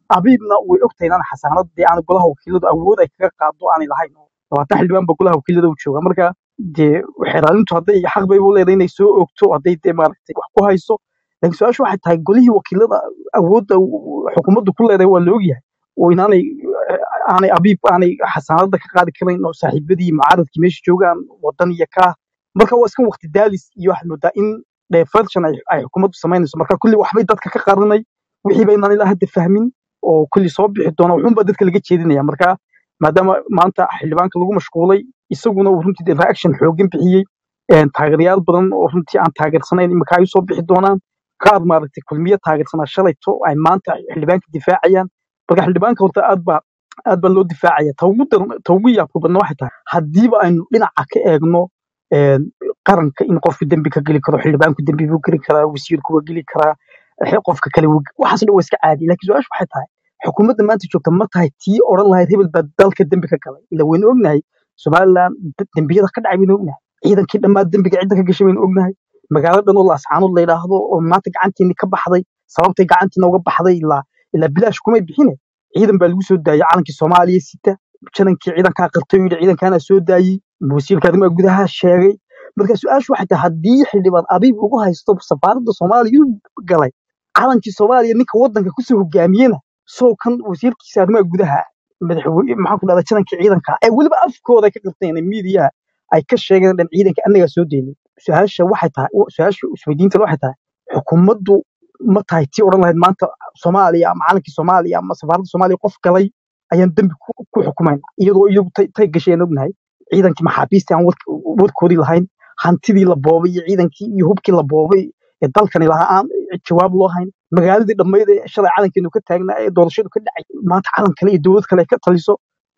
abiibna way ogtahay inaan xasaanad dee aan golaha wakiiladu awood ay kaga qaado aanay lahayn labaatan xildhibaan ba golaha wakiilada u jooga marka dee xeraalintu hadday xaq bay u leedahay inay soo ogto hadday dee maaragtay wax ku hayso laakiin su-aashu waxay tahay golihii wakiilada awoodda uu- xukuumaddu ku leedahay waa la ogyahay oo inaanay aanay abiib aanay xasaanada ka qaadi karayn oo saaxiibadii mucaaradkii meesha joogaan wadan iyo kaa marka waa iska waqti daalis iyo waxaad moodaa in diversion ay ay xukuumaddu samaynayso marka kulli waxbay dadka ka qarinay wixii ba inaan ilaa hadda fahmin oo kulli soo bixi doona wuxuunba dadka laga jeedinaya marka maadaama maanta xildhibaanka lagu mashquulay isaguna uu runtii dee reaction xooggan bixiyey een, taageerayaal badan oo runtii aan taageersanayn imika ay usoo bixi doonaan qaar maaragtay kulmiye taageersanaa shalayto ay maanta xildhibaanka difaacayaan marka xildhibaanka horta aad baa aad baa loo difaacaya ta ugu dar- ta ugu yaabka badna waxay tahay haddiiba aynu dhinaca ka eegno een, qaranka in qofku dembi ka geli karo xildhibaanku dembi buu geli karaa wasiirku waa geli karaa eh, qofka kale wuu ge- waxaas dhan waa iska caadi laakiin su-aashu waxay tahay xukuumadda maanta joogta ma tahay tii odhan lahayd hebel baa dalka dembi ka galay ila waynu ognahay somalilan d- dembiyada ka dhacay baynu ognahay ciidankii dhammaan dembiga cidda ka gashay baynu ognahay magaalo dhan oo laascaanood la yidhaahdo oo maanta gacanteeni ka baxday sababtay gacantiina uga baxday ilaa ilaa bilaash kumay bixine ciidan baa lagu soo daayay calankii soomaaliya sita janankii ciidankaa qirtay oo yidhi ciidankaana soo daayey wasiirka arrimaha gudaha sheegay marka su-aashu waxay tahay haddii xildhibaan abiib ugu haysto safaaradda soomaaliya uu galay calankii soomaaliya ninka waddanka kusoo hogaamiyena soo kan wasiirkiisa arrimaha gudaha madaxweyne maxaan ku dhahdaa janankii ciidanka ee weliba afkooda ay ka qirteen miidiyaha ay ka sheegeen dhan ciidanka annagaa soo deynay su-aasha waxay tahay su-aasha isweydiinta waxay tahay xukuumaddu ma tahay tii odhan lahayd maanta soomaaliya ama calankii soomaaliya ama safaaradda soomaaliya qof galay ayaan dembi ku ku xukumayna iyadoo iyagu tay tay gasheen ognahay ciidankii maxaabiistii aan wark- warkoodii lahayn hantidii la boobay iyo ciidankii iyo hubkii la boobay ee dalkani lahaa aan jawaab loo hayn magaaladii dhammayd ee shalay calankeenu ka taagnaa ee doorashadu ka dhacay maanta calan kale iyo dowlad kale ay ka taliso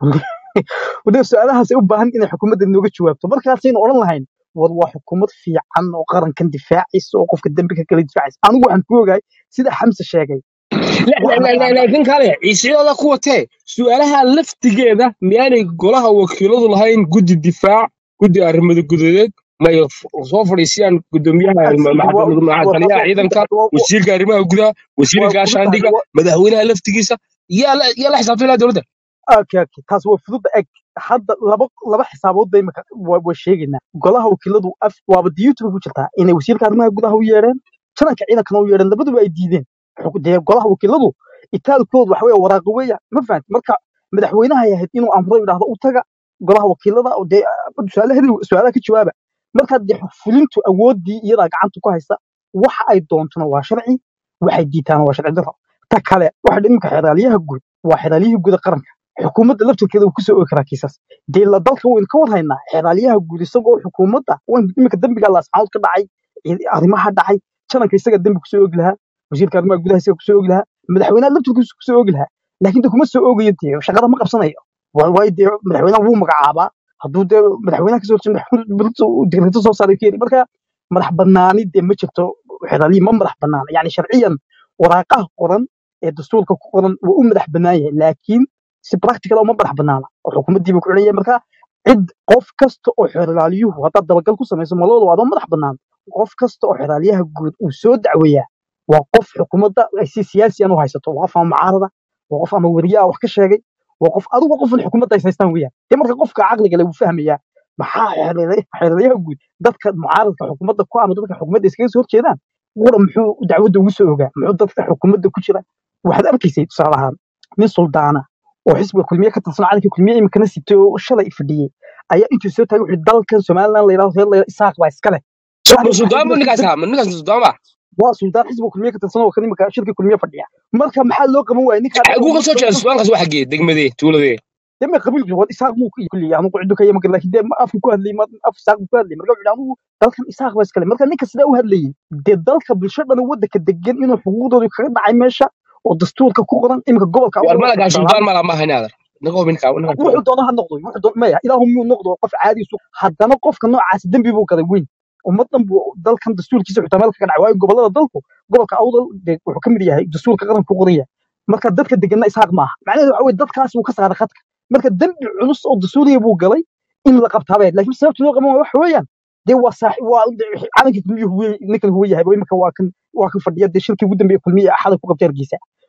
wadee su-aalahaas ay u baahan inay xukuumadda inooga jawaabto markaasaynu odhan lahayn war waa xukuumad fiican oo qarankan difaacaysa oo qofka dembi ka kala difaacaysa anigu waxaan ku ogahay sida xamse sheegay لا لا wax لا لا naqaana laakiin kale ciisiyada kuwatee su-aalaha laftigeeda miyaanay golaha wakiiladu lahayn guddi difaac guddi arrimada gudadeed may f- soo fadhiisiyaan gudoomiyaha ma- waa maxkamad- waa maxaa taas taliyaha waa fudud ciidanka waa wasiirka arrimaha gudaha wasiirka waa fudud tahay gaashaandhiga waa madaxweynaha laftigiisa yaa la yaa la xisaabtay ilaa dowladda okay okay taas waa fudud eg hadda laba laba xisaabood bay imika waa waa sheegaynaa golaha wakiiladu af waaba diyuutuba ku jirtaa inay wasiirka arrimaha gudaha u yeedheen jananka ciidankana u yeedheen labaduba ay diideen Xuk- dee golaha wakiiladu itaalkoodu waxa weeye waraaqo weeya ma fahanti marka madaxweynaha ay ahayd inuu amro yidhaahdo u taga golaha wakiilada oo dee su-aalaheedi su-aalaha ka jawaaba marka dee fulintu awoodii iyadaa gacanta ku haysta waxa ay doontona waa sharci waxay diitaana waa sharci darro ta kale waxa iminka xeraalyaha guud waa xeraalyihii guud ee qaranka xukuumadda laftirkeeda uu kusoo oogi karaa kiisas dee la dalka waynu ka warhaynaa xeraalyaha guud isagoo xukuumadda wayn- iminka dembiga laascaanood ka dhacay cid- arrimaha dhacay jananka isaga dembi kusoo oogi lahaa wasiirka arrimaha gudaha isaga kusoo oogi lahaa madaxweynaha laftirkiisa kusoo oogi lahaa laakiin de kuma soo oogayo dee shaqada ma qabsanayo Waa- waayo dee madaxweynaha wuu magacaabaa hadduu dee madaxweynaha kasoo horjeedo madaxweynuhu digreeto soo saaray keeni marka madax banaani dee ma jirto xeraalyihi ma madax banaana yani sharciyan waraaqaha qoran ee dastuurka ku qoran waa u madax bannaan yahay laakiin si practical uma madax bannaana oo xukuumaddiiba ku xidhan yahay marka cid qof kasta oo xeraalyuhu haddaad dabagal ku samayso malooda waa adoo madax bannaan qof kasta oo xeraalyaha guud uu soo dacweeyaa waa qof xukuumadda ay si siyaasiyan u haysato waa qof ama mucaarada waa qof ama weriyaa wax ka sheegay waa qof adigu waa qofan xukuumadda ay haystaan weeyaan dee marka qofka caqliga le wuu fahmayaa maxaa xeeladaha xeeladaha guud dadka mucaaradka xukuumadda ku ama dadka xukuumadda iskaga soo horjeedaan qura muxuu dacwadda ugu soo ogaa muxuu dadka xukuumadda ku jira waxaad arkaysay tusaale ahaan nin suldaana oo xisbiga kulmiye ka tirsan calanka kulmiye iminkana sitay oo shalay fadhiyey ayaa intuu soo taagay wuxuu dalkan somaliland la yidhahdo reer la yidhahdo isaaq baa iskale yani waxaa suldaan jira bu ninkaas dad ahaa ma ninkaas suldaan ba waa suldaan xisbiga kulmiye ka tirsan oo kan iminka shirka kulmiye fadhiya marka maxaa loo qaban waayay ninkaa dhan xaguu oo ka soo marka jeeda suldaalkaas waa xagee degmadee tuuladee deme qabiilku waa isaaq muu kulli anu ciddu ka yama laakiin dee afku ku hadlayay ma af isaaq buu ku hadlayay marka wuxuu yidhi anigu dalkan isaaq baa iskale marka ninka sidaa u hadlayay dee dalka bulsho dhan oo waddanka degan inuu xuquuqdooda kaga dhacay meesha oo dastuurka ku qoran iminka gobolka war awdal malagaa tusaale suldaan mala maaha inaadar ninka ninka ninka wuxuu doono ha noqdo wuxuu doono maya ilaahu muu noqdo qof caadi isu haddana qofka noocaasi dembi buu gaday weyn ummadan buu dalkan dastuurkiisa xitaa meel kaga dhacay waayo gobolada dalku gobolka awdal dee wuxuu ka mid yahay dastuurka qaranka ku qoran yahay marka dadka deganna isaaq maaha macnaheedu waxa weye dadkaas wuu ka saaray khadka marka dembi culus oo dastuuriya buu galay in la qabtaabee laakiin sababta loo qaban waayo waxa weeyaan dee waa saaxi waa calankii kulmiye huwe ninkan huwe yahay imika waa kan waa kan fadhiya dee shirkii ugu dambeeye kulmiye axada ku qabtay hargeysa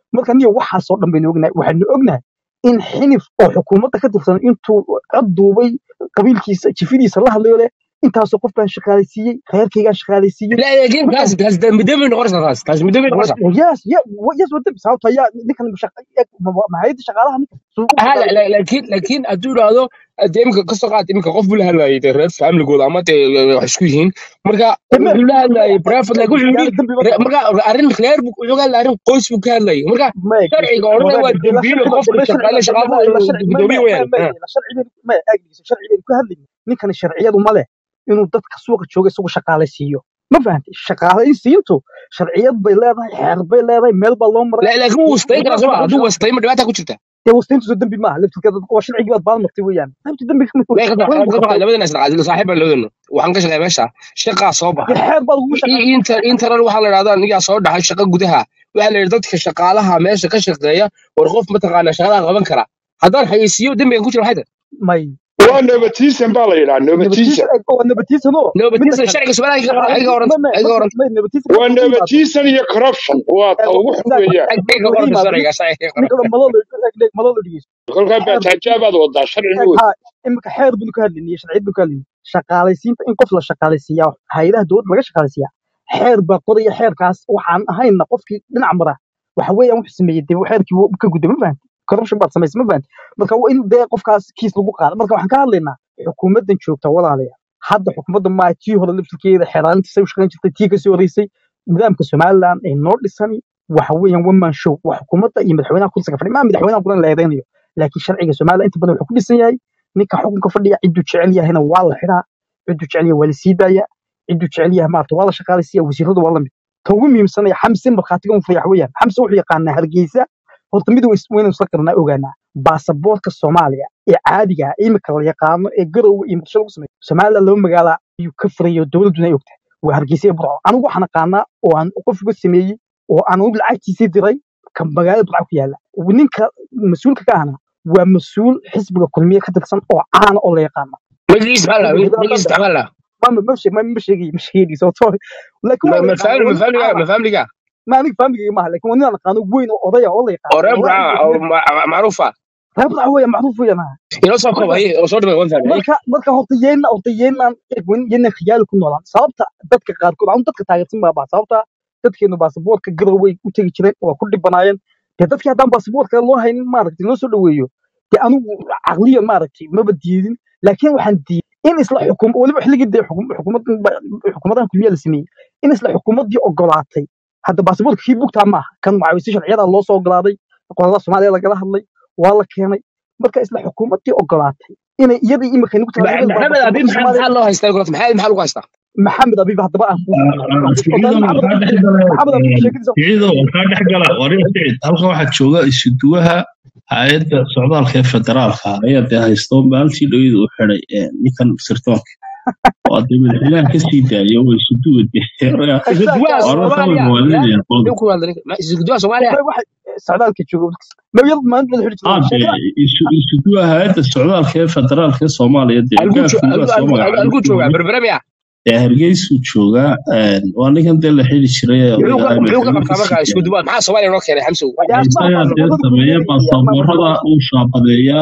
marka niyo waxaasoo dhan baynu ognahay waxaynu ognahay in xinif oo xukuumadda ka tirsan intuu cod duubay qabiilkiisa jifidiisa la hadlayo leh intaasoo qof baan shaqaalaysiiyey reerkaygaan shaqaalaysiiyey لا لكن marka تاس تاس مدبر نقرص تاس تاس مدبر نقرص yes yeah yes wada sababta yaa ninkan mahayada shaqaalaha ninka suuqu هلا shaqaalaysiiyey لا- لكن لكن ادور هذا dee imika ka soo qaad imika qof buu la hadlayay dee reer familygooda ama dee wax isku yihiin marka deme wuxuu la hadlayay private like wuxuu gaari yidhi dambi ma re- tahay marka arrin reer buu wuxuu ka hadlayay arrin qoys buu ka hadlayay marka ما sharciga odhanaya waa wadaad ila dembiile sharciba qofka deme shaqaale sharciba deme shaqaale ila sharci ma gudoomiye ma weyaan ma ila sharci ben ma aagdiisa sharci ben ku hadlayni ninkan sharciyadu ma leh inuu dadka suuqa jooga isagu shaqaalaysiiyo ma fahantay shaqaalaysiintu sharciyad bay leedahay xeer bay leedahay meel baa loo maray laakiin wuu wastayn karaa soo ma hadduu wastay ma dhibaata ku jirta dee wastayntiisu dembi maaha laftirkeeda waa sharcigii baad baal martay weeyaan qaybta dembiga ma Lee, ka soo- waa ka soo qaad qabtay labadana isdhaqaajilo saaxiib baan labadana waxaan ka shaqeeya meesha shaqaa soo dee baxay xeer baad ugu I- shaqaysay inter interan waxaa la idhahdaa anigaa soo dhaxay shaqo gudaha waxaa la yidhi dadka shaqaalaha meesha ka shaqeeya war qof mataqaanaa shaqadaa qaban kara haddaan xayeysiiyo dembigan ku jira maxay tahay may waa nabatiisan baa la yidhaha nabatiisa nabatiisan waa nabatiisanoo midda nabadtiisa kale sharciga Soomaaliya ka shaqaalaysi ayaga oranta ma ma ayaga marka oranta may nabatiisa waa marka u yimaado nabatiisan iyo corruption waa ta ugu xun exactly weeyaan ayaga marka laga oranta yimaado sharciga ninka ayaga ninka malolo malolo dhigeyso kolkaa xeer baataajabaad wadaa sharci eg wey ha imika xeer baynu ka hadlaynay sharciyad baynu ka hadlaynay shaqaalaysiinta in qof la shaqaalaysiiyaa hay'adaha dowladda laga shaqaalaysiiyaa xeer baa qoraya xeerkaas waxaan ahayna qofkii dhinac mara waxa weeyaan wuxuu sameeyey dee xeerkii wuu ka gudbay ma fahanti corruption baad samaysay ma fahanti marka waa in dee qofkaas kiis lagu qaado marka waxaan ka hadlaynaa xukuumaddan joogta walaalayaal hadda xukuumadda maa tii hore laftirkeeda xeeraalintiisa u shaqayn jirtay tii kasii horeysay nidaamka somaliland ay noo dhisani waxa weeyaan one man show waa xukuumadda iyo madaxweynaha kursiga fadhiya maa madaxweynaha kulan la eedeynayo laakiin sharciga somaliland inta badan wuxuu ku dhisan yahay ninka xukunka fadhiya ciduu jecel yahayna waa la xidhaa ciduu jecel yahay waa la sii daaya ciduu jecel yahay maarata waa la shaqaalaysiiya wasiiradu waa la mid ta ugu muhiimsanaya xamse markhaatiga un fayax weeyaan xamse wuxuu yaqaanaa hargeysa horta mid waynu isla qarnaa ogaanaa baasaboorka soomaaliya ee caadiga ah imika la yaqaano ee garowe iyo muqdisho lagu sameeyo somaliland laba magaala ayuu ka furayo dowladduna ay ogtahay waa hargeysa iyo burco anigu waxaan aqaanaa oo aan qof uga sameeyey oo aan anigu lacagtiisii diray ka magaalada burco ku yaala ninka mas-uulka ka ahna waa mas-uul xisbiga kulmiye ka tirsan oo caana oo la yaqaano magiis maxaa la xisbiga magiis hidaadada maxaa la ma ma ma sheeg ma ma sheegay ma sheegay sababtoo laakiin ma waa la ma yaqaano family waa ma nin family caana ma family ma aniga faamigayga maaha laakiin waa nin aan aqaano weyn oo odaya oo la yaqaano oo reer wallahi burca oo inta ma- ma- macruufa reer burco weeyaan macruuf weeyaan ha inoo soo koob marka haye oo soo dhaway waan fahmay marka marka horta yeena horta yeenaan egwin yeenaan khiyaali ku noolaan sababta dadka qaarkood aan dadka taageersan baa baa sababta dadkeenu baasaboorka garoway u tegi jireen waa ku dhibanaayeen dee dadkii haddaan baasaboorka loo haynin maaragtay loo soo dhaweeyo dee anigu caqliya maaragtay maba diidin laakiin waxaan diiday in isla xukum weliba xilligii dee xukum- xukuumadan ba- xukuumadahan kulmiya la sameeyey in isla xukuumaddii ogolaatay hadda baasaboorka kii bugtaa maaha kan macawisay sharciyada loo soo ogolaaday qolada soomaaliya lagala hadlay waa la keenay marka isla xukuumaddii ogolaatay inay iyadii imika nagu tahay Ma- labada maxamed baasaboorka abi maxaa soomaaliya maxaa loo haystaa golad maxaa maxaa lagu haystaa maxamed abiib haddaba aan kuu sheegay siciido maxamed waxaa abiib dhex gala maxamed abiib sheekadiisa siciido waxaa dhex gala warin sicid halkan waxaa jooga isuduwaha hay-adda socdaalka ee federaalka ayaa dee haysto maalintii dhowida u xiday eh, ninkan sirdoonka oo dee madaxweynaha ka sii daayo oo isuduwa dee isguduwaha exactly warba soomaaliya kama yaa muwaadiniya qolda muxuu ku hadlay isguduwaha soomaaliya may waxay socdaalka jooga mawiyad maalinta wada xidhi ah jireen dee sheekada isu isuduwaha hay-adda socdaalka ee federaalka ee soomaaliya dee algu gaafkii baa soo magacaabay algu markii joogaa hore berberamiya dee hargeysuu joogaa eh, waa ninkan dee la xidi jiray ee muxuu ka odayahay muxuu ka madaxweynuhu ka qabtaa marka sii daayo isguduwaha maxaa soomaaliya noo keenay xamsow dee asmaa isagaa dee baasaboorada sameeya kulmiye iyo maamulka baasaboorada uu shaabadeeya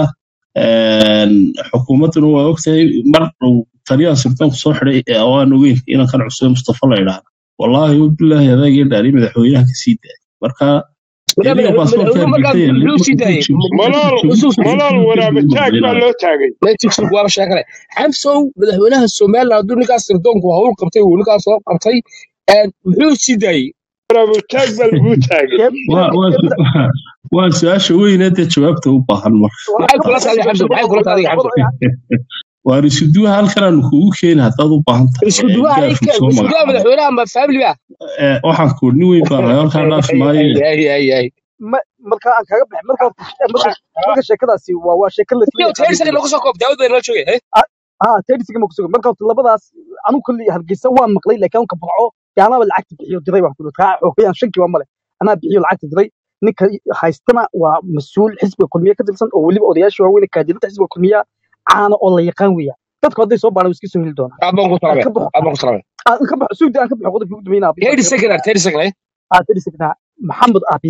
xukuumadduna waa ogtahay mar uu taliyaha sirdoonku soo xiday ee aan ogeyn inankan cusube mustafa la idhaahdo wallaahi bilaahi adaagii dhaari madaxweynaha ka sii daayay marka iyadiga baasaboorka madaxweynuhu markaa hargeysa muxuu sii daayay malaal malaal waraabataag baa loo taagay mexico waaba sheekale xamsow madaxweynaha somaliland hadduu ninkaas sirdoonku hawl qabtay uu ninkaas soo qabtay muxuu sii daayey waraabataag baa laguu taagay dee waa dee waa dee su- waa su-aasha weyne dee jawaabta u baahan marka maxay kula tahay xamsow maxay kula tahay xamsow waa risuduwa halkan aanu kugu keeni haddaad u baahan tahay isku ee duwaha gaafku soo isku duwaha magacaabay madaxweynaha ma family ba ee waxaan ku nin weyn baan ahay halkaa dhaafi maaye ay ay ay ma marka aan kaga baxay marka marka marka sheekadaasi waa waa sheeko la isla Yo, yaqaano teer sare looga soo koob daawad bay nala joogay eh ah teedisiga ma kusugan marka horta labadaas anigu kulli hargeysa waan maqlay laakiin anka burco dee anaaba lacagta bixiyo diray baan kuli kaa xoogayaan shanki waa male anaa bixiyo lacagta diray ninka haystana waa mas-uul xisbiga kulmiye ka tirsan oo weliba odayaasha waaweyn kaadibada xisbiga kulmiya caana oo la yaqaan weeya dadku hadday soo baaraan way iska soo heli doonaan aad baan ku aan salaamay ka baxo aad baan ku salaamay aan ka baxo sugdi aan ka baxo qodobkii ugu dambeynaa teer second teer second eh ah teedisiga maxamed abiib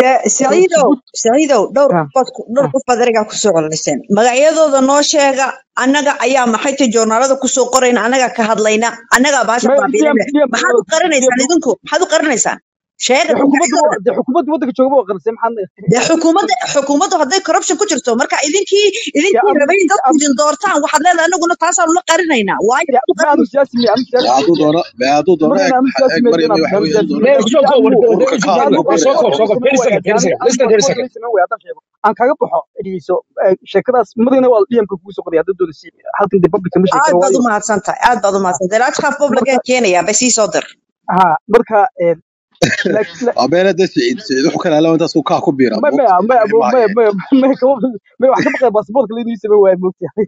Dee, Saciidow jabuuti Saciidow dhowr ah qofood ku- dhowr ah qof baad ereygaa kusoo cololiseen magacyadooda noo sheega annaga ayaa maxay tahay joornaalada kusoo qorayna annaga ka hadlayna annagaa baasha ma baabiinayna dm dm maxaad u qarinaysaan idinku maxaad u qarinaysaan sheega dee xukuumadda magacyadooda wa- dee xukuumadda waddanka jooga waa qarisay maxaa dee xukuumadda xukuumaddu hadday corruption ku jirto marka idinkii ya idinkii am rabay in dadku am idin doortaan waxaad leedahay anaguna taasaanu la qarinaynaa waayo ya maxaad u ma anu qarinaysaa siyaasi miya anu siyaasi bee hadduu miya doono bee hadduu doono marna eeg anu siyaasi eeg miya maryam deenaa waxa anu weeyaan siyaasi doono miya Meel laakiin soo dee koob anigu warka ururka warka ka dee hadla anigu warka qofka soo koob qofka soo koob sameyn soo koob waaye 30 anigu seconds 30 seconds qofka qofka sameyn waaye haddaan sheego aan kaaga baxo dhegeyso sheekadaas madina waa dmka kugu soo qoray hadda doona si halkan dee public ma sheegi aad karo baad waayo u mahadsan tahay aad baad u ah, mahadsan tahay laajkaaf marka publican keenayaa bay sii soo dir ha marka eh, la- la- waa beele dee siciid siciid wuxuu ka laalaw intaas uu kaa ku biira ma moogta ma ma wixii ma ma hayeen ma ma kama ma wax ka baqaya baasaboorka laynii sameyn waayo moogtahay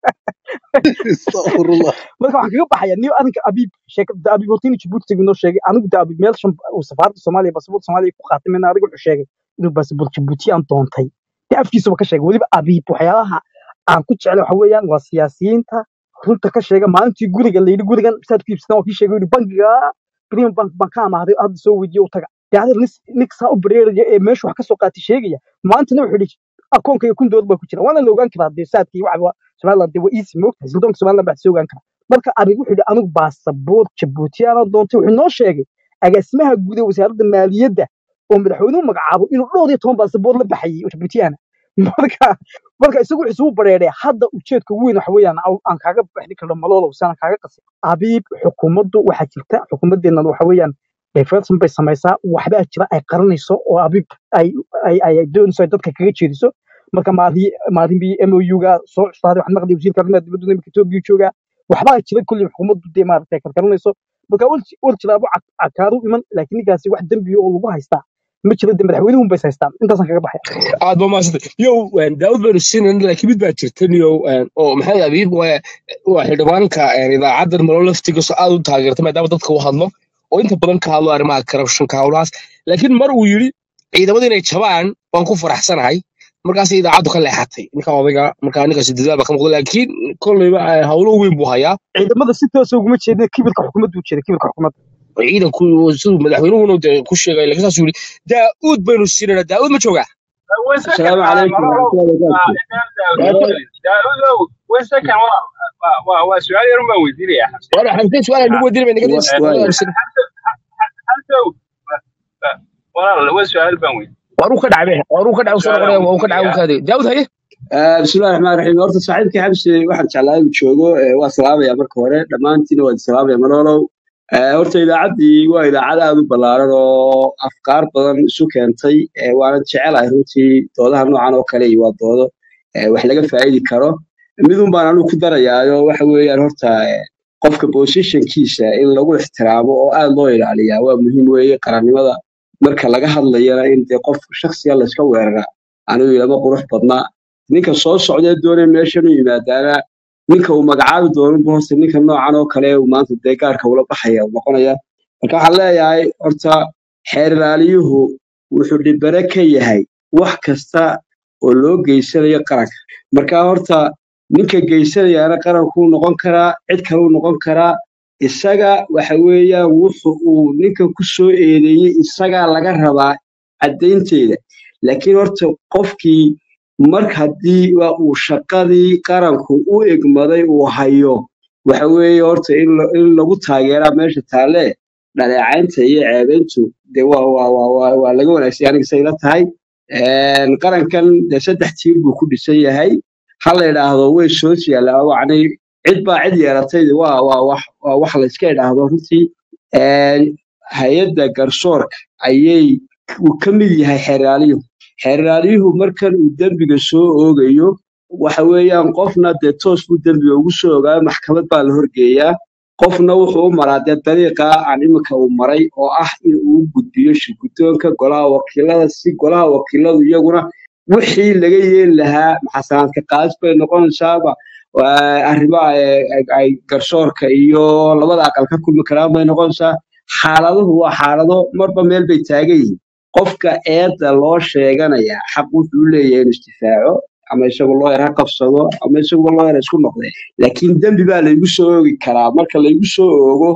astaqfirullah marka waxaan kaga baxaya niyo arrinka abiib sheekada abiib hortiina jabuuti tagi noo sheegay anigu de abiib meel shan uu safaaradda soomaaliya baasaboorka soomaaliya ku qaatay mina adiga wuxuu sheegay inuu baasaboor jabuuti aan doontay de afkiisaba ka sheegay weliba abiib waxyaalaha aan ku jeclay waxa weeyaan waa siyaasiyiinta runta ka sheega maalintii guriga layidhi gurigan saad ku iibsataan waa kii sheegay yidhi bangiga premium bank baan ka amaaday hadda soo weydiiye u taga de adeer nis nik saa u bareeraya ee meeshu wax ka soo qaatay sheegaya maantana wuxuu yidhi akoonkayga kun doolar baa ku jira waana la ogaan karaa dee saadkii waxa somaliland dee waa easy moogtahay sildoonka somaliland baa soo ogaan karaa marka abiib wuxuu yidhi anigu baasaboor jabuutiyaana doontay wuxuu noo sheegay agaasimaha guud ee wasaaradda maaliyadda oo madaxweynuhu magacaabo inuu dhowr iyo toban baasaboor la baxayay oo jabuutiyaana marka marka isagu wuxuu isugu bareeray hadda ujeedka ugu weyn waxa weeyaan aw- aan kaaga baxni karno maloolow sana kaaga qasay abiib xukuumaddu waxaa jirta xukuumaddeennan waxa weeyaan diversion bay samaysaa waxbaa jira ay qaranayso oo abiib ay ay ay ay doonayso ay dadka kaga jeediso marka maadi maadinbii mouga soo custaaday waxaan maqlay wasiirka arrimaha dibadda imika etoobiya joogaa waxbaa jira kulli xukuumaddu dee maaragtay karkaranayso marka wal wal jiraabo cakaaru iman laakiin ninkaasi wax dembiya oo lagu haystaa ma jiro dee madaxweynuhun bay haystaan intaasaan kaga baxaya aad ba maasantay yow daawud baynu siinayna laakiin mid baa jirtan yow oo maxay abiib waa waa xildhibaanka idaacaddan malo laftigiiso aad u taageerta maadaama dadka u hadlo oo inta badan ka hadlo arrimaha corruptionka howlahaas laakiin mar uu yidhi ciidamada inay jabaan waan ku faraxsanahay markaas idaacaddu ka leexatay ninka odayga markaa ninkaasi dadaal baa ka muuqda laakiin kolleyba howlo weyn buu hayaa ciidamada si toosa uguma jeedin kibirka xukuumaddu u jeeda kibirka xukuumadda ciidanku siduu madaxweynuhuna dee ku sheegay laakiin saasuu yidhi daa'uud baynu siinayna daa'uud ma joogaa وسكن السلام عليكم مرة ورحمة الله وبركاته داود وسكن وسؤال يرمى وزيري يا حسن waana xamsay su-aal nagu weydiinay naga و- واي والله هو سؤال بنوي waruu ka dhacay waruu ka dhacay soo سؤال noqonaya waa uu ka dhacay وزيري uu kaadey daawud haye آه، بسم الله الرحمن الرحيم horta saaxiibkii xabsi waxaan jeclaa inuu joogo ee, waa salaamaya marka hore dhammaantiina waa salaamaya maloolow Ee, horta idaacaddii waa idaacad aad u ballaaran oo afkaar badan isu keentay ee, waana jecelahay runtii doodaha noocan oo kale iyo waa doodo ee, wax laga faa'idi karo midun baan anigu ku darayaayo waxa weeyaan horta ee, qofka positionkiisa in lagu ixtiraamo oo aad loo ilaaliyaa waa muhiim weeye qarannimada marka laga hadlayana in dee qof shakhsiga layska weeraraa anigu ilama qurux badna ninka soo socdee doonaya meeshan u yimaadaana ninka uu magacaabi doonanba horta ninka noocan oo kale uu maanta dee gaarka ula baxaya uu noqonaya marka waxaan leeyahay horta xeer ilaaliyuhu wuxuu dhibare ka yahay wax kasta oo loo geysanayo qaranka marka horta ninka geysanayaana qarankuu noqon karaa cid kaleu noqon karaa isaga waxa weeyaan wuxu uu ninka ku soo eedeeyey isagaa laga rabaa caddaynteeda laakiin horta qofkii mar haddii waa uu shaqadii qaranku u egmaday uu hayo waxa weeye horta in la- in lagu taageeraa meesha taalle dhaleecaynta iyo ceebayntu de waa waa waa waa waa laga wanaagsan aniga say la tahay Een, qarankan de saddex tiir buu ku dhisan yahay ha la idhaahdo way soo yaallaa wacni cid baa cid yeelatay de waa waa wax waa wax la iska idhaahdo runtii Een, hay-adda garsoorka ayay uu ka mid yahay xeeraaliyuhu xeeraalyuhu markan uu dembiga soo oogayo waxa weeyaan qofna dee toos buu dembiga ugu soo ogaayo maxkamad baa la horgeeyaa qofna wuxuu u maraa dee dariiqa aan iminka uu maray oo ah in uu u gudbiyo shirguddoonka golaha wakiilada si golaha wakiiladu iyaguna wixii laga yeeli lahaa maxasanaadka qaadis bay noqonaysaaba waa arrimaha ay ay- ay garsoorka iyo labada aqal ka kulmi karaan bay noqonaysaa xaaladuhu waa xaalado marba meel bay taagan yihiin qofka eedda loo sheeganaya xaq wuxuu u leeyahay inuu isdifaaco ama isagu looyar ha qabsado ama isaguba looyar ha isku noqdee laakiin dembi baa laygu soo oogi karaa marka laygu soo oogo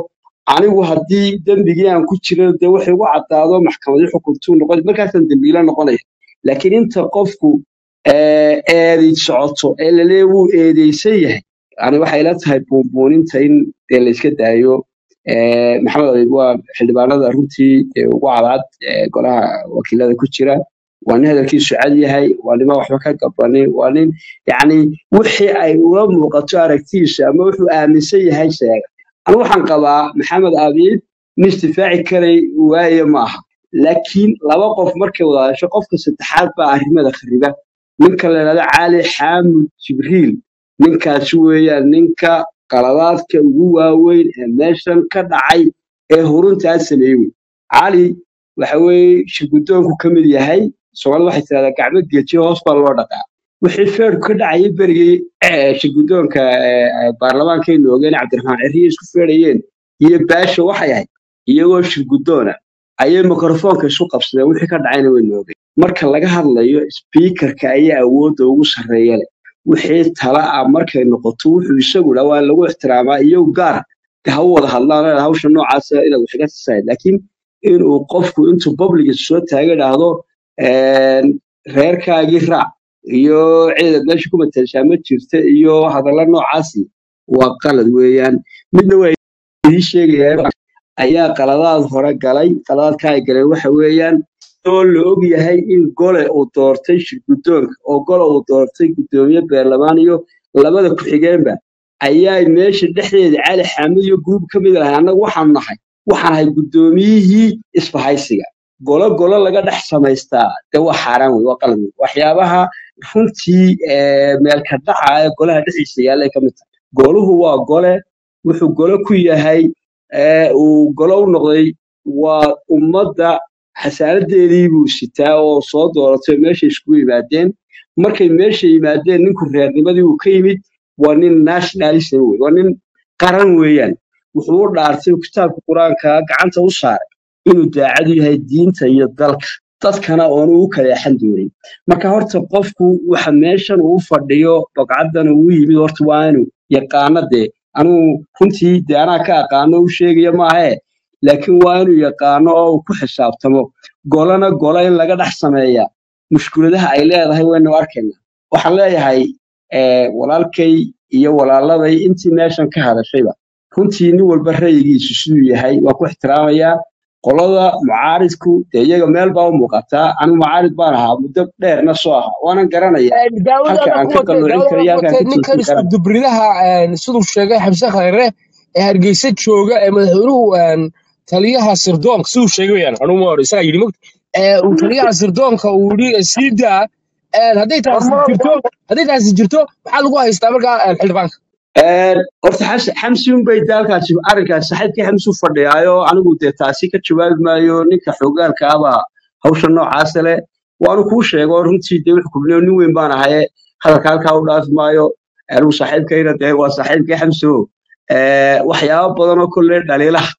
anigu haddii dembigii aan ku jiro dee waxay ugu caddaado maxkamadii xukuntuu noqon markaasaan dembiilo noqonaya laakiin inta qofku eh, eedi socoto ee lalee wuu eedeysan yahay yani waxay la tahay buunbuuninta in dee la iska daayo Eh, maxamed abiib waa xildhibaanada runtii ee ugu cadcad ee golaha wakiilada ku jira waa nin hadalkiisu cad yahay waa nima waxba ka gabanin waa nin yacni wixii ay ula muuqato aragtiisa ama wuxuu aaminsan yahay sheega anigu waxaan qabaa maxamed abiib nin isdifaaci karay waaye ma aha laakiin laba qof markay wada hadasho qofka saddexaad baa arrimada khariba ninka la yidhahdo cali xaamud jibriil ninkaasi weeyaan ninka qaladaadka ugu waaweyn ee meeshan ka dhacay ee huruntaa sameeyey wey cali waxa weeye shirgudoonku ka mid yahay soomaalida waxay tidhahdaa gacmo geejiyo hoos baa loo dhaqaa wixii feerku ka dhacayay berigii eh, shirgudoonka eh, eh, baarlamaankaynu ogeen cabdiraxmaan cirriye isku feerayeen iyo baasha waxay ahayd iyagoo shirgudoona ayay mikrofoonka isu qabsadeen wixii ka dhacayna waynu ogeen marka laga hadlayo speakerka ayaa awoodda ugu sarreeya leh wixii tala ah markay noqoto wuxuu isagu dhaa waa lagu ixtiraamaa iyagu gaar de ha u wada hadlaan oo hawsha noocaasa inaad wax iga sisayd laakiin inuu qofku intuu publiga soo taaga idhaahdo een, reerkaagii raac iyo ciidad meesha ku matelshaa ma jirta iyo hadalla noocaasi waa qalad weeyaan midna waa idii sheegaya ayaa qaladaad hore galay qaladaadka ay galeen waxa weeyaan oo la og yahay in gole uu doortay shirgudoonka oo gole uu doortay gudoomiye beerlamaan iyo labada ku-xigeenba ayaa meesha dhexdeeda cali xaamid iyo guruub ka mid lahay annagu waxaanu nahay waxaan ahay gudoomiyihii isbahaysiga golo golo laga dhex samaystaa dee waa xaaraan wey waa qalad wey waxyaabaha runtii eh, meelka dhaca ee golaha dhexdiisa yaallay ka mid tahay goluhu waa gole wuxuu golo ku yahay eh, uu golo u noqday waa ummadda xasaanadeedii buu sitaa oo soo dooratay oo meesha iskugu yimaadeen markay meesha yimaadeen ninku reernimadii uu ka yimid waa nin nationalism wey waa nin qaran weeyaan wuxuu u dhaartay kitaabka qur-aanka gacanta u saaray inuu daacadu yahay diinta iyo dalka dadkana oonu u kaleexan doonin marka horta qofku waxa meeshan uu fadhiyo bogcaddan uu yimid horta waa inuu yaqaano dee anugu runtii dee anaa ka aqaano u sheegaya maahe laakiin waa inuu yaqaano oo uu ku xisaabtamo golana gola in laga dhex sameeya mushkuladaha ay leedahay waynu arkaynaa waxaan leeyahay eh, walaalkay iyo walaaladay intii meeshan ka hadashayba runtii nin walba ra'yigiisu siduu yahay waa ku ixtiraamayaa qolada mucaaridku dee iyaga meel baa u muuqataa anigu mucaarid baan ahaa muddo dheerna soo ahaa waanan garanayaa daawada halka alla aan ku ka watay qalloocin daawada karo iyo alla ku halka aan watay ka ninkan toosin isku kara dubridaha een, siduu sheegay xamse khayre ee hargeysa jooga ee madaxweynuhu een, taliyaha sirdoonka siduu sheegay weyaan anuu ma hor isagaa yidhi mogta ee uu taliyaha sirdoonka uu yidhi sii daa een, hadday taasi jirto hadday taasi jirto maxaa lagu haystaa markaa een, xildhibaanka Een, horta xamsi xamsi unbay daalkaasi arrinkaas saaxiibkii xamsi u fadhiyaayo anigu dee taasi ka jawaabi maayo ninka xogaalka abaa hawsha noocaasa leh waanu kuu sheego runtii dee wuxuu kubnay nin weyn baan ahaye hadalka halkaa u dhaafi maayo anigu saaxiibkayna dee waa saaxiibkii xamsi o Eh, waxyaabo badan oo kolle dhaliilaha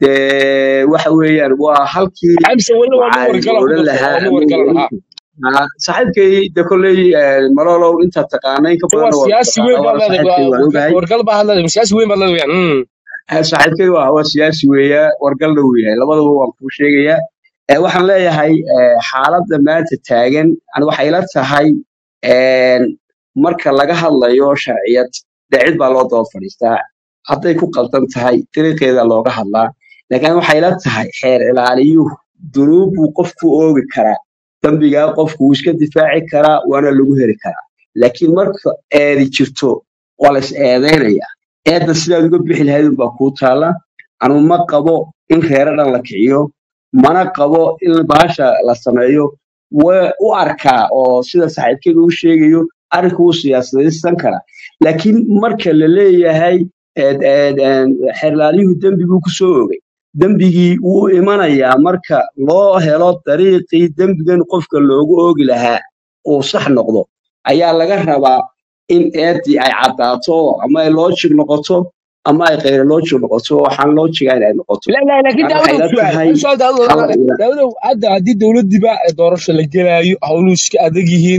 dee waxa weeyaan waa halkii xamse weli waa nin mucaarid wargala ku odhan darso lahaa waa nin ama wargala lahaa Ah, saaxiibkay de kolley eh, malolow intaad taqaana in ka waa badanna waa siyaasi weyn taqaanaa baad waana leedahay saaxiibkay waan ogahay wargal baa had leedahay siyaasi weyn baad leedahay weyaan mm. Eh, saaxiibkay waa waa siyaasi weeya wargalna uu yahay labadaba waan kuu sheegayaa Eh, waxaan leeyahay eh, xaaladda maanta taagan ani waxay la tahay een, marka laga hadlayo sharciyad dee cid baa loo daba fadhiistaa hadday ku qaldan tahay dariiqeeda looga hadlaa laakiin waxay la tahay xeer ilaaliyuhu dunuub buu qofku oogi karaa dembigaa qofku wuu iska difaaci karaa waana lagu heli karaa laakiin marka eedi jirto waa la is eedaynayaa eedda sidaad uga bixi lahayd unbaa kuu taala anu ma qabo in reero dhan la kiciyo mana qabo in bahasha la sameeyo waa u arkaa oo sida saaxiibkeyga u sheegayo arrinka wuu siyaasadaysan karaa laakiin marka la leeyahay eed- eed- een, xeerlaalyuhu dembi buu ku soo oogay dembigii wuu imanayaa marka loo helo dariiqii dembigan qofka loogu oogi lahaa uu sax noqdo ayaa laga rabaa in eeddii ay caddaato ama ay loojig noqoto ama ay kheyra looji noqoto waxaan loojiga inay noqoto لا لا لكن marka waxay داود la سؤال tahay سؤال داود hala ila داود hadda haddii dowladdiiba doorasho la gelaayo howluhu iska adag yihiin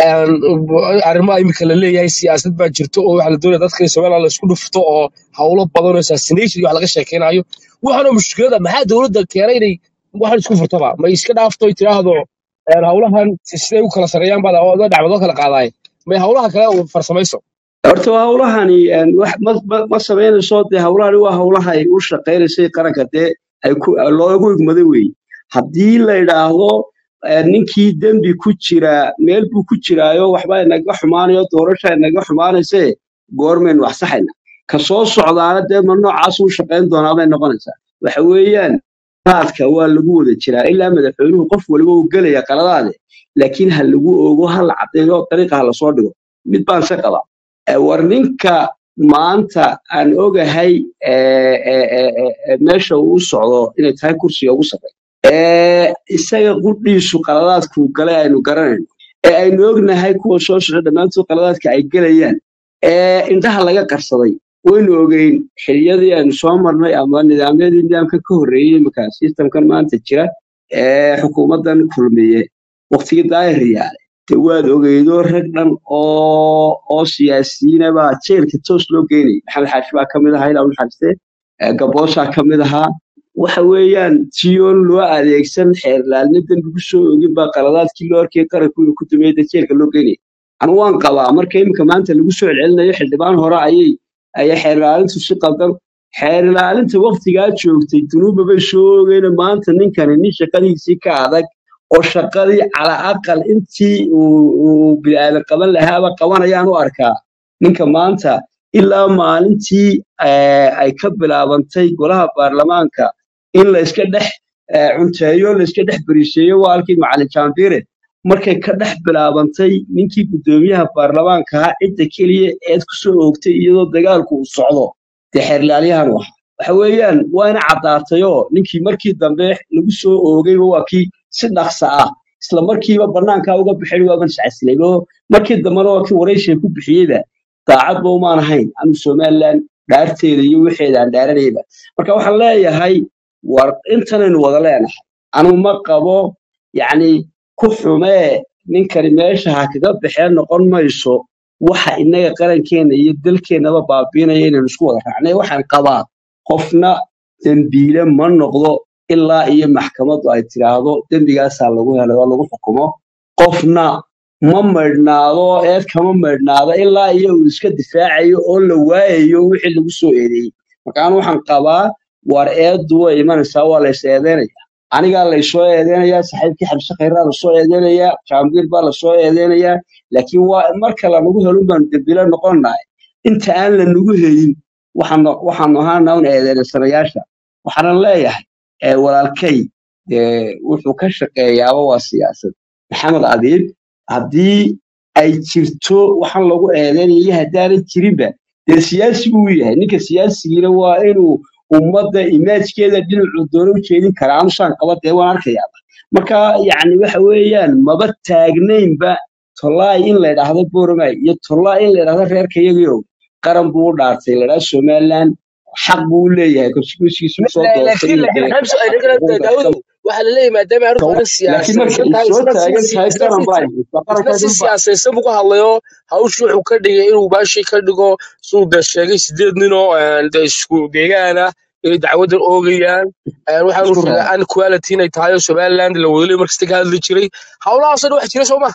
arrimaha imika la leeyahay siyaasad baa jirto oo waxa la doonaya dadka in somaliland la isku dhufto oo howlo badan oo assassination iyo wax laga sheekeynayo waxaana mushkilada maxaa dowladda keenay inay waxan isku furtaba ma iska dhaafto ay tiraahdo een, howlahan siday u kala sareeyaan baad oo dhacbado kala qaadaay may howlaha kale u farsamayso horta waa hawlahani een, wax ma ma ma samaynayso dee hawlahani waa hawlaha ay u shaqaynaysay qaranka dee ay ku loogu igmaday weeye haddii la yidhaahdo eh, ninkii dembi ku jira meel buu ku jiraayo waxba inaga xumaanayo doorasha inaga xumaanayse goormaynu wax saxayna ka soo socdaana dee ma noocaas u shaqayn doonaa bay noqonaysaa waxa weeyaan qaadka waa lagu wada jiraa ilaa madaxweynuhu qof waliba uu gelaya qaladaade laakiin ha lagu oogo ha la caddeeyo dariiqa ha lasoo dhigo mid baan se qabaa Eh, war ninka maanta aan ogahay eh, eh, eh, eh, eh, meesha uu u socdo inay tahay kursiga ugu sarreeya ee isaga qudhiisu qaladaadkuu galay aynu garanayno ee aynu ognahay kuwa soo socda dhammaantood qaladaadka ay gelayaan ee indhaha laga qarsaday waynu ogeyn xiliyadii aynu soo marnay ama nidaamyadii nidaamka ka horreeyey imika sistamkan maanta jira ee xukuumaddan kulmiye waqtigii daahir yaale de waad ogeydo rag dhan oo oo siyaasiyiina baa jeelka toos loo geynayay maxamed xaashi baa ka mid ahaa ilaa u naxariistee eh, gaboosaa ka mid ahaa waxa weeyaan tiyoon loo adeegsan xeerlaalna dembi soo ogin baa qaladaadkii loo arkay qaranku inuu ku dumeeyay dee jeelka loo geynayay anu waan qabaa marka iminka maanta lagu soo celcelinayo xildhibaan hore ayay ayay xeerlaalintu si qaldan xeerlaalinta waqtigaa joogtay dunuuba bay soo ogeyna maanta ninkani nin shaqadiisii ka adag oo shaqadii cala aqal intii uu uu bini'aadan qaban lahaaba qabanayaan u arkaa ninka maanta ilaa maalintii eh, ay ka bilaabantay golaha baarlamaanka in la iska dhex eh, cunteeyo la iska dhex beriisheeyo waa halkii macalin jaambire markay ka dhex bilaabantay ninkii guddoomiyaha baarlamaanka ahaa cidda keliya eed ku soo oogtay iyadoo dagaalku uu socdo dee xeerlaalyahan u ahaa waxa weeyaan waa ina caddaatayoo ninkii markii dambe lagu soo oogayba waa kii si dhaqsa ah isla markiiba bannaankaa uga bixin waaban iscasilay oo markii dambena waa kii waraysiga ku bixiyeyba daacadba umaan ahayn anu somaliland dhaarteeda iyo wixeeda aan dhaaranayba marka waxaan leeyahay war intanaynu wada leenahay anu ma qabo yacni ku xumee ninkani meesha ha kaga baxeen noqon mayso waxa innaga qarankeena iyo dalkeennaba baabiinaya inaynu isku wada raacnay waxaan qabaa qofna dembiile ma noqdo ilaa iyo maxkamaddu ay tiraahdo dembigaasaa lagu helay oo lagu xukumo qofna ma maydhnaado eed kama maydhnaado ilaa iyo uu iska difaacayo oo la waayayo wixii lagu soo eedeeyey marka anu waxaan qabaa war eeddu way imanaysaa waa la is eedeynaya anigaa laysoo eedeynayaa saxiibkii xabse khayraa lasoo eedeynayaa jaambiir baa lasoo eedeynayaa laakiin waa marka lanagu helun baanu dembile noqonnahay inta aan lanagu helin waxaanu waxaanu ahaana un eedeynasanayaasha waxaanan leeyahay ee walaalkay dee wuxuu ka shaqeeyaaba waa siyaasad maxamed adiib haddii ay jirto waxaan lagu eedeynaya iyo haddaanan jirinba dee siyaasi buu yahay ninka siyaasigiina waa inuu ummadda imaajkeeda dhinacuu doono u jeedin karaa anusaan qaba dee waan arkayaaba marka yacni waxa weeyaan maba taagnaynba tollaay in la idhaahdo boromay iyo tollaay in la idhaahdo reerka iyagiiow qaran buu u dhaartay la idhaahdo somaliland xaq buu u leeyahay konstituensigiisu soo doortay laakiin inuu laakiin dee xabsi ay xuquuqda nagala iska daawudow waxaa la leeyahay maadaama arrintu laakiin arrin marka ay siyaasaysan soo tahay taagan isna tahay si qaran isna si isna si baa haysta qarankeedu baa siyaasaysan buu ka hadlayo hawshu wuxuu ka dhigay inuu baashii ka dhigo siduu dee sheegay sideed nin oo een, dee isku deegaan ah inay dacwadan oogayaan een, waxaanu isku sheegay raaca unequality inay tahay oo somaliland la wadalay markasta ka hadli jiray howlahaasoo dhan wax jira soo ma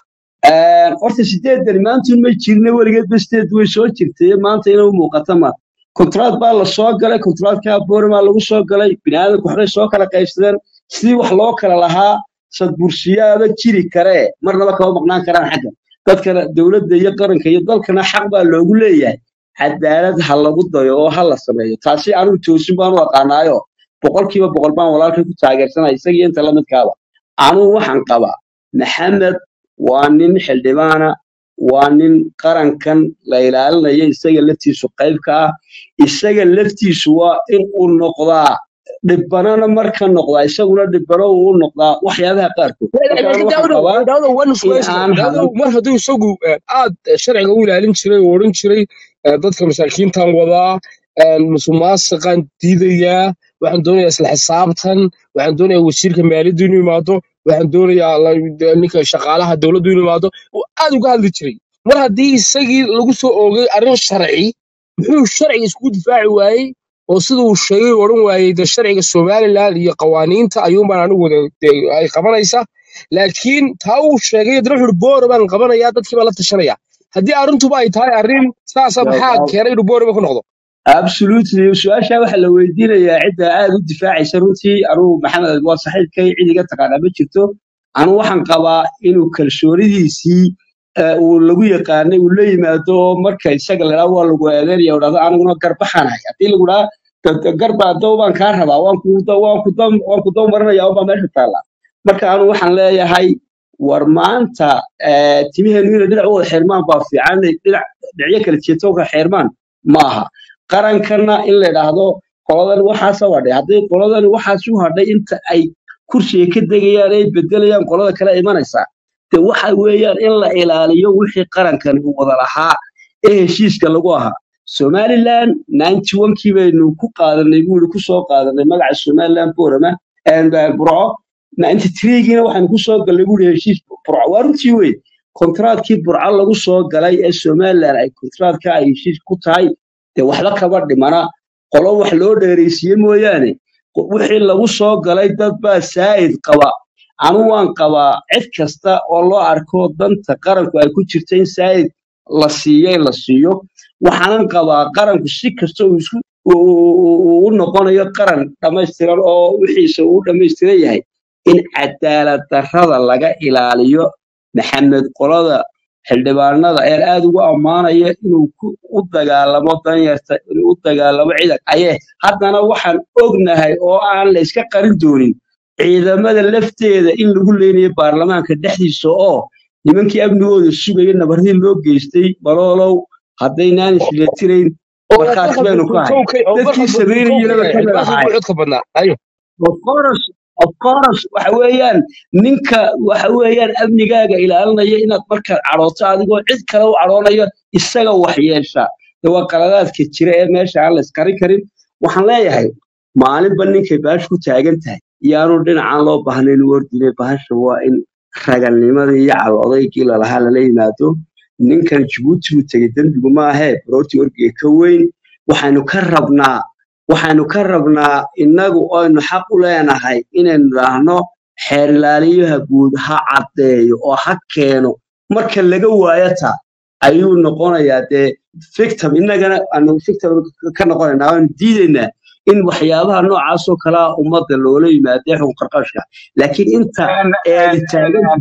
horta sideedan maantun ma jirna weligeed ba sideed way soo jirtay maanta inay u muuqata ma kontraad baa la soo galay kontraadka boorimaa lagu soo galay biniaadanku waxbay soo kala qaybsadeen sidii wax loo kala lahaa sadbursiyaaba jiri karee marnaba kama maqnaan karaan xagga dadkana dowladda iyo qaranka iyo dalkana xaq baa loogu leeyahay cadaalad ha lagu dayo oo ha la sameeyo taasi anigu toosin baan u aqaanaayo boqolkiiba boqol baan walaalkay ku taageersanaya isagii inta la midkaaba anugu waxaan qabaa maxamed waa nin xildhibaana waa nin qarankan la ilaalinayo isaga laftiisu qayb ka ah isaga laftiisu waa in uu noqdaa dhibbanana marka noqdaa isaguna dhibbano uu u noqdaa waxyaabaha qaarkood marka anu laakiin waxaan daawudow qabaa daawudow waan in isweysta aan daawudow hadan mar hadduu isagu een, aad sharciga u ilaalin jiray oo odhan jiray ee, dadka masaakiintan wadaa een, musuqmaasuqaan diidayaa waxaan doonayaa isla xisaabtan waxaan doonayaa wasiirka maaliyaddu inuu yimaado waxaan doonayaa la- ninka shaqaalaha dowladdu inuu yimaado uu aad uga hadli jiray mar haddii isagii lagu soo oogay arrin sharci muxuu sharciga iskugu difaaci waayey oo sida uu sheegay uu odhan waayey de sharciga somalilan iyo qawaaniinta ayuunbaan anigu wada dee ay qabanaysaa laakiin taa uu sheegay dana wuxuu boora baan qabanayaa dadkii baan la tashanaya haddii arrintuba ay tahay arrin saasa maxaa keenay inuu booraba ku noqdo absolutely su-aasha waxaa la weydiinayaa cidda aad u difaacaysa runtii anugu maxamed waa saxiibkay cid iga taqaana ma jirto anugu waxaan qabaa inuu kalsoonidiisii eh, uu lagu yaqaanay uu la yimaado oo marka isaga la waa lagu eedeynaya dhahdo aniguna garbaxanahay haddii lagu dhaha garba dow baan kaa rabaa waan ku waan ku dam waan ku dam marinaya unbaa meesha taalla marka anu waxaan leeyahay war maanta eh, timiheenu inay dhinac u wada xirmaan baa fiican dhinac dhinacyo kala jeeto ka xirmaan maaha qarankana in la idhaahdo qoladan waxaasa wadhay haddii qoladan waxaas u hadhay inta ay kursiga ka degayaan ay bedelayaan qolada kale imanaysaa de waxa weeyaan in la ilaaliyo wixii qarankani uu wada lahaa ee heshiiska lagu ahaa somaliland ninety onkii baynu ku qaadanay buu ku soo qaadanay magaca somaliland borama burco ninety threegiina waxaanu ku soo galnay buu heshiis burco waa runtii wey kontraadkii burco lagu soo galay ee somaliland ay kontraadka ay heshiis ku tahay dee waxba kaba dhimana qolo wax loo dheeraysiiye mooyaane qo- wixii lagu soo galay dad baa saa'id qaba anu waan qabaa cid kasta oo loo arko danta qaranku ay ku jirta in saa'id la siiyo in la siiyo waxaanan qabaa qaranku si kasta uu isku uu- uu uu u noqonayo qaran dhammaystiran oo wixiisa uu dhammaystiran yahay in cadaalad darrada laga ilaaliyo maxamed qolada xildhibaanada ee aad ugu ammaanaya inuu ku- u dagaalamo danyarta inuu u dagaalamo ciidan ayee haddana waxaan ognahay oo aan la iska qarin doonin ciidamada lafteeda in lagu leynayo baarlamaanka dhexdiisa oo nimankii amnigooda sugaya nabardii loo geystay baloolow haddaynaan isfilatirayn oo markhaati barkad baynu buu ka ahay kow ka oo dadkii barkad buu kow ka samaynayana yahay kamid barkad ahay buu codka badnaa ayo of course of course waxa weeyaan ninka waxa weeyaan amnigaaga ilaalinaya inaad markaad cadhooto adigoo cid kale u cadhoonayo isaga wax yeesha de waa qaladaadka jira ee meesha aan la iskarin karin waxaan leeyahay maalinba ninkay baash ku taagan tahay iyaanu dhinacaan loo baahnayn u ordine bahasha waa in ragalnimadii iyo cadoodaygii lalahaa lala yimaado ninkan jabuuti buu tegey dembigu maahee baroortii orgiga ka weyn waxaynu ka rabnaa waxaynu ka rabnaa innagu aynu xaq u leenahay inaynu idhaahno xeer ilaaliyaha guud ha caddeeyo oo ha keeno marka laga waayo taa ayuu noqonayaa dee victim innagana aanu victim ka noqonaynaa waanu diidaynaa in waxyaabaha noocaasoo kalea ummadda loola yimaadee xukun qarqashka laakiin inta eedi taagan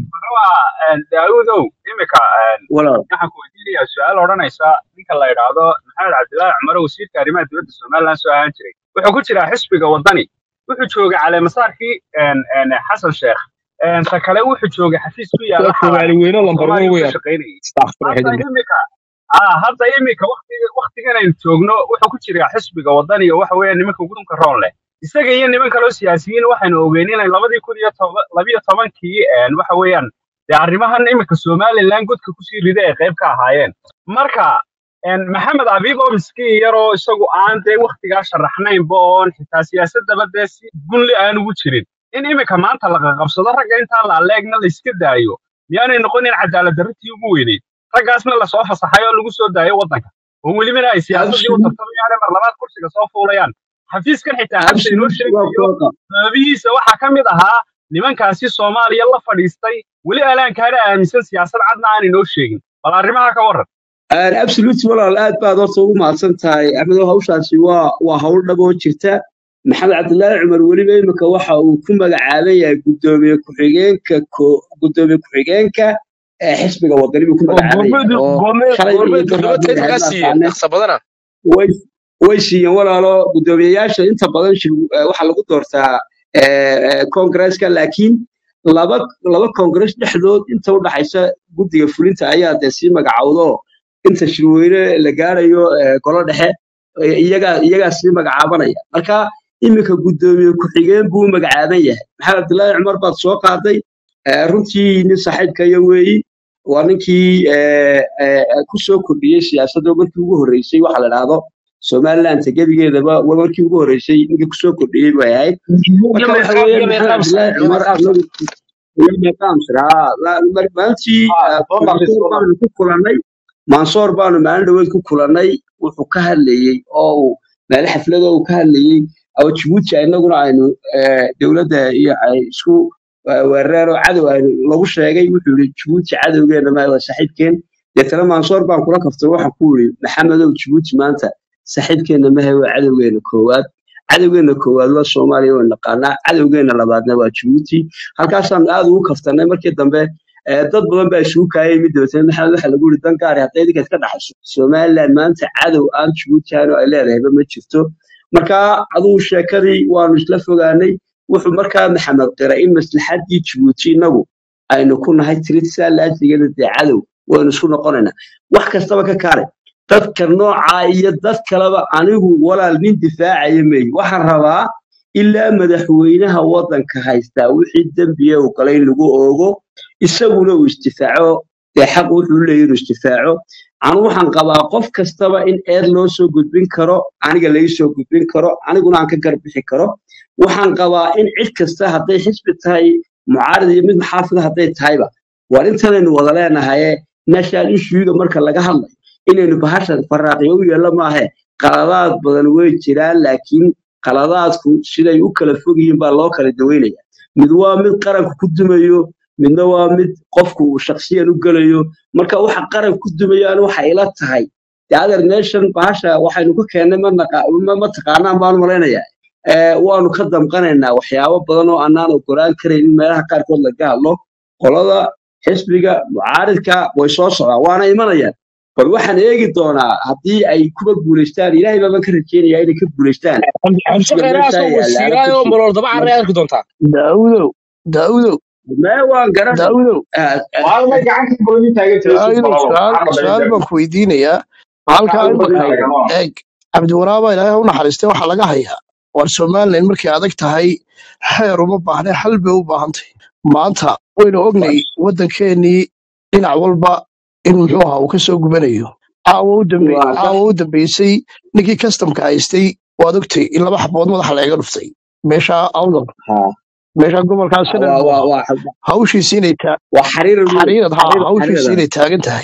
daawudow imika walaal waxaan ku weydiinayaa su-aal odhanaysa ninka la idhaahdo maxamed cabdilaahi cumar oo wasiirka arrimaha dibadda somaliland soo ahaan jiray wuxuu ku jiraa xisbiga waddani wuxuu joogay caleemasaarkii xasan sheekh ta kale wuxuu joogay xafiis ku yaala soomaali xalane weyne oo lambar soomaaliya one uu ka weeyaan shaqaynayay astaghfirullah hadda xididna imika ah hadda imika waqtiga waqtigan aynu joogno wuxuu ku jiraa xisbiga waddani oo waxa weeyaan nimanka gudunka roon leh isaga iyo niman kaloo siyaasiyiin waxaynu ogeyn inay labadii kun iyo toba- labiyo tobankii een, waxa weeyaan dee arrimahan imika somaliland godka kusii rida ay qayb ka ahaayeen marka een, maxamed abiib oo miskiin yaroo isagu aan dee waktigaa sharaxnaynba oon xitaa siyaasadaba dee si gunli aan ugu jirin in imika maanta la qaqabsado ragga intaan la aleegna la iska daayo miyaanay noqonin cadaalad darritii ugu weyneyd raggaasna lasoo fasaxay oo lagu soo daayo waddanka oo welibana ay siyaasadii u absolute tartamayaan mar labaad kursiga soo fuulayaan xafiiskan xitaa xabsa inoo absolute waa sheegayo kooqa sababihiisa waxaa ka mid ahaa nimankaasi soomaaliya la fadhiistay weli alaankaana aaminsan siyaasad cadna aan inoo sheegin bal arrimaha ka warran absolute walaal aad baad horta ugu mahadsan tahay axmedow hawshaasi waa waa hawl dhab oo jirta maxamed cabdilaahi cumar weliba imika waxa uu ku magacaaban yahay gudoomiye ku-xigeenka ko- gudoomiye ku-xigeenka ee xisbiga wadani buu ku oo magacaaban yahay goormeedu oo goormeed shalay iyo goormeed daraad goormeed bay taytalkaa ahayd siiyeen maaqaane dhaqsa badana way way siiyeen walaalo gudoomiyeyaasha inta badan shir eh, waxaa lagu doortaa eh, eh, kongresska laakiin laba laba kongres dhexdood inta u dhaxaysa guddiga fulinta ayaa dee sii magacawdo inta shirweyne la gaarayo eh, golo dhexe eh, iyagaa iyagaa sii magacaabanaya marka iminka guddoomiye ku-xigeen buu u magacaaban yahay maxamed abdullaahi cumar baad soo qaaday eh, runtii nin saaxiibkaya weeyi waa ninkii eh, eh, ku soo kordhiyey siyaasadda markii ugu horreysay waxa la dhahdo somaliland gebigeedaba waa markii ugu horeysay ninka kusoo kordhiyey bay ahayd marka waxa weeye maxamed cabdilaahi cumar anagu maalintii mansoor baanu ku kulannay mansoor baanu maalin dhaweed ku kulannay wuxuu ka hadlayey oo uu meel xaflado uu ka hadlayey oo jibuuti inaguna aynu eh, dowladda iyo ay isku eh, weerareen oo cadow aynu lagu sheegay wuxuu yidhi jibuuti cadowgeena ma waa saaxiibkeen deetana mansoor baan kula kaftay waxaan ku yidhi maxamedow jibuuti maanta saaxiibkeenna mahe waa cadowgeena koowaad cadowgeena koowaad waa soomaaliya waa naqaanaa cadowgeena labaadna waa jibuuti halkaasaan aad ugu kaftanay markii dambe eh, dad badan baa isugu kaayay mid dabeetana maxamed waxa lagu yidhi dan gaari hadday idinka iska dhaxayso somaliland maanta cadow aan jibuuti ahayn oo ay leedahayba ma jirto marka adugu sheekadii waanu isla fogaanay wuxuu markaa maxamed qira in maslaxaddii jibuuti inagu aynu ku nahay tiritisaa laasigeeda dee cadow waynu isku noqonaynaa wax kastaba ka kaale dadka noocaa iyo dad kaleba anigu walaal nin difaacaya meey waxaan rabaa ilaa madaxweynaha waddanka haystaa wixii dembiya uu galay in lagu oogo isaguna uu isdifaaco dee xaq wuxuu leeyahy inuu isdifaaco anu waxaan qabaa qof kastaba in eed loo soo gudbin karo aniga laga soo gudbin karo aniguna aan ka garbixi karo waxaan qabaa in cid kasta hadday xisbi tahay mucaarad iyo mid maxaafida hadday tahayba war intanaynu wada leenahaye national issuega marka laga hadlayo inaynu bahashan faraaqiyo u yeello maahe qaladaad badan way jiraan laakiin qaladaadku siday u kala fog yihiin baa loo kala daweynaya mid waa mid qaranku ku dumayo midna waa mid qofku uu shakhsiyan u gelayo marka waxa qaran ku dumayaan waxa ila tahay de other nation bahasha waxaynu ka keennay ma naqa- ma ma taqaanaan baanu malaynayaa Eh, waanu ka damqanaynaa waxyaabo badan oo aanaan ogolaan karayn in meelaha qaarkood laga hadlo qolada xisbiga mucaaridka way soo socdaan waana imanayaan bal waxaan eegi doonaa haddii ay kuba guulaystaan ilaahay baaban ka rajeynayaa inay ka guulaystaan xabsi xisbiga khayraha meeshaa soo yaalla wasiiraayo malool daba carray arki doontaa daawudow daawudow mee waan garan daawudow maalmay gacanta boodin taagan tahay daawudow suuqalabo su-aal maxaa su-aal dhameyn baan ku weydiinayaa halkaa gacanta boodin imika taagan waa eeg cabdiwaraaba ilaahay ha u naxariistay waxaa laga hayaa war somalilan markay adag tahay xeer uma baahne xal bay u baahan tahay maanta waynu ognay waddankeenii dhinac walba in muxuu ahaa uu ka soo gubanayo caawa u dambe waa sax caawa u dambeysay ninkii kastamka haystay waad ogtay in laba xabood madaxa laga dhuftay meesha awdal ha meesha gobolkaa ha, sanad waa buu waa ahaa waa hawshiisi inay taa waa xariir weyn xariirad haa xariir hawshiisi xariirada inay taagan tahay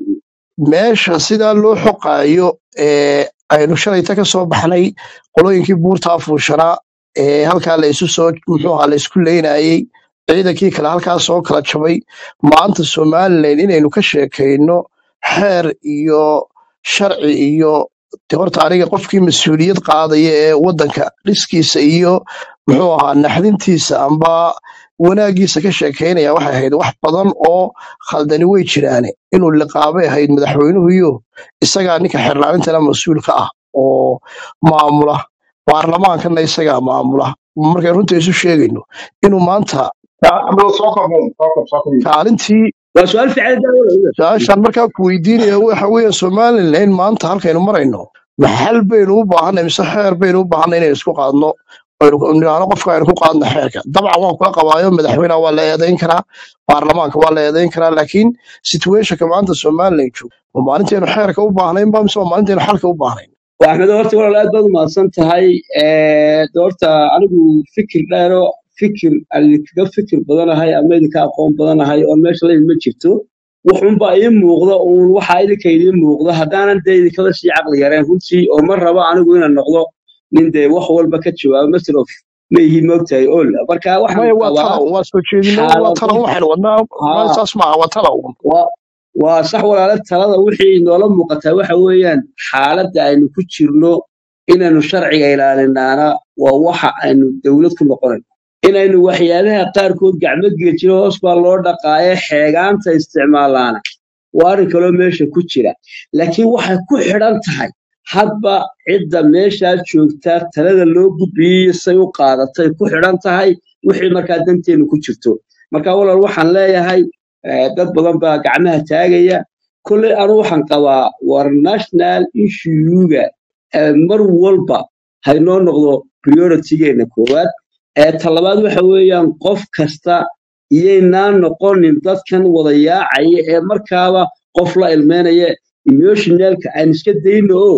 meesha sidaa loo xoqaayo ee aynu shalayta ka soo baxnay qolooyinkii buurta afuushanaa ee halkaa la isu soo muxuu ahaa la isku leynayey ciidankii kale halkaa soo kala jabay maanta somalilan inaynu ka sheekayno xeer iyo sharci iyo de horta aniga qofkii mas-uuliyad qaadaya ee waddanka dhiskiisa iyo muxuu ahaa naxdintiisa amba wanaagiisa ka sheekaynaya waxay ahayd wax badan oo khaldani way jiraane inuu liqaabay ahayd madaxweynuhu iyo isagaa ninka xeerlaantana mas-uulka ah oo maamula baarlamaankana isagaa maamula markay runta isu sheegayno inuu maanta Abdul soo kobon soo kob soo kob kaalintii waa su-aal fiican daawada su-aashaan markaa ku weydiinaya waxa weeye somalilan maanta halkaynu marayno maxal baynu u baahanay mise xeer baynu u baahanay inaynu isku qaadno aynu nidhaahno qofka aynu ku qaadno xeerka dabcan waan kula qabaayo madaxweynaha waa la eedayn karaa baarlamaanka waa la eedayn karaa laakiin situationka maanta somalilan joog ma maalintaynu xeerka u baahnayn ba mise waa maalintaynu xalka u baahnayn waa axmed horta walaal aad baad umahadsan tahay Eh, de horta anigu fikir dheero fikir aan idinkaga fikir badanahay ama idinka aqoon badanahay oo meesha laydin ma jirto wuxunbaa ii muuqda uun waxaa idinka idiin muuqda haddaanan dee idinkaba sii caqli yareen runtii oo ma rabo anigu inaan noqdo nin dee wax walba ka jawaabo master of ma ihi moogtahay ol marka waxaan maya waa qabaa tala waa soo jeedino waa xaalado tala waxaynu wadnaa ma haa saas maaha waa tala uun waa waa sax walaale talada wixii inoola muuqataa waxa weeyaan xaaladda aynu ku jirno inaynu sharciga ilaalinaana waa waxa aynu dowlad ku noqonayno inaynu waxyaabaha qaarkood gacmo geejino hoos baa loo dhaqaaye xeegaanta isticmaalaana waa arrin kaloo meesha ku jira laakiin waxay ku xidhan tahay hadba cidda meeshaa joogtaa talada loo gudbiyey say u qaadatay ku xidhan tahay wixii markaa danteenu ku jirto marka walaal waxaan leeyahay eh, dad badan baa gacmaha taagaya kolley anu waxaan qabaa war national issuega eh, mar walba haynoo noqdo prioritygeena koowaad ee talabaad waxa weeyaan qof kasta iyaynaan noqonin dadkan wada yaacaya ee markaaba qof la ilmeynaya emotionalka aan iska dayno oo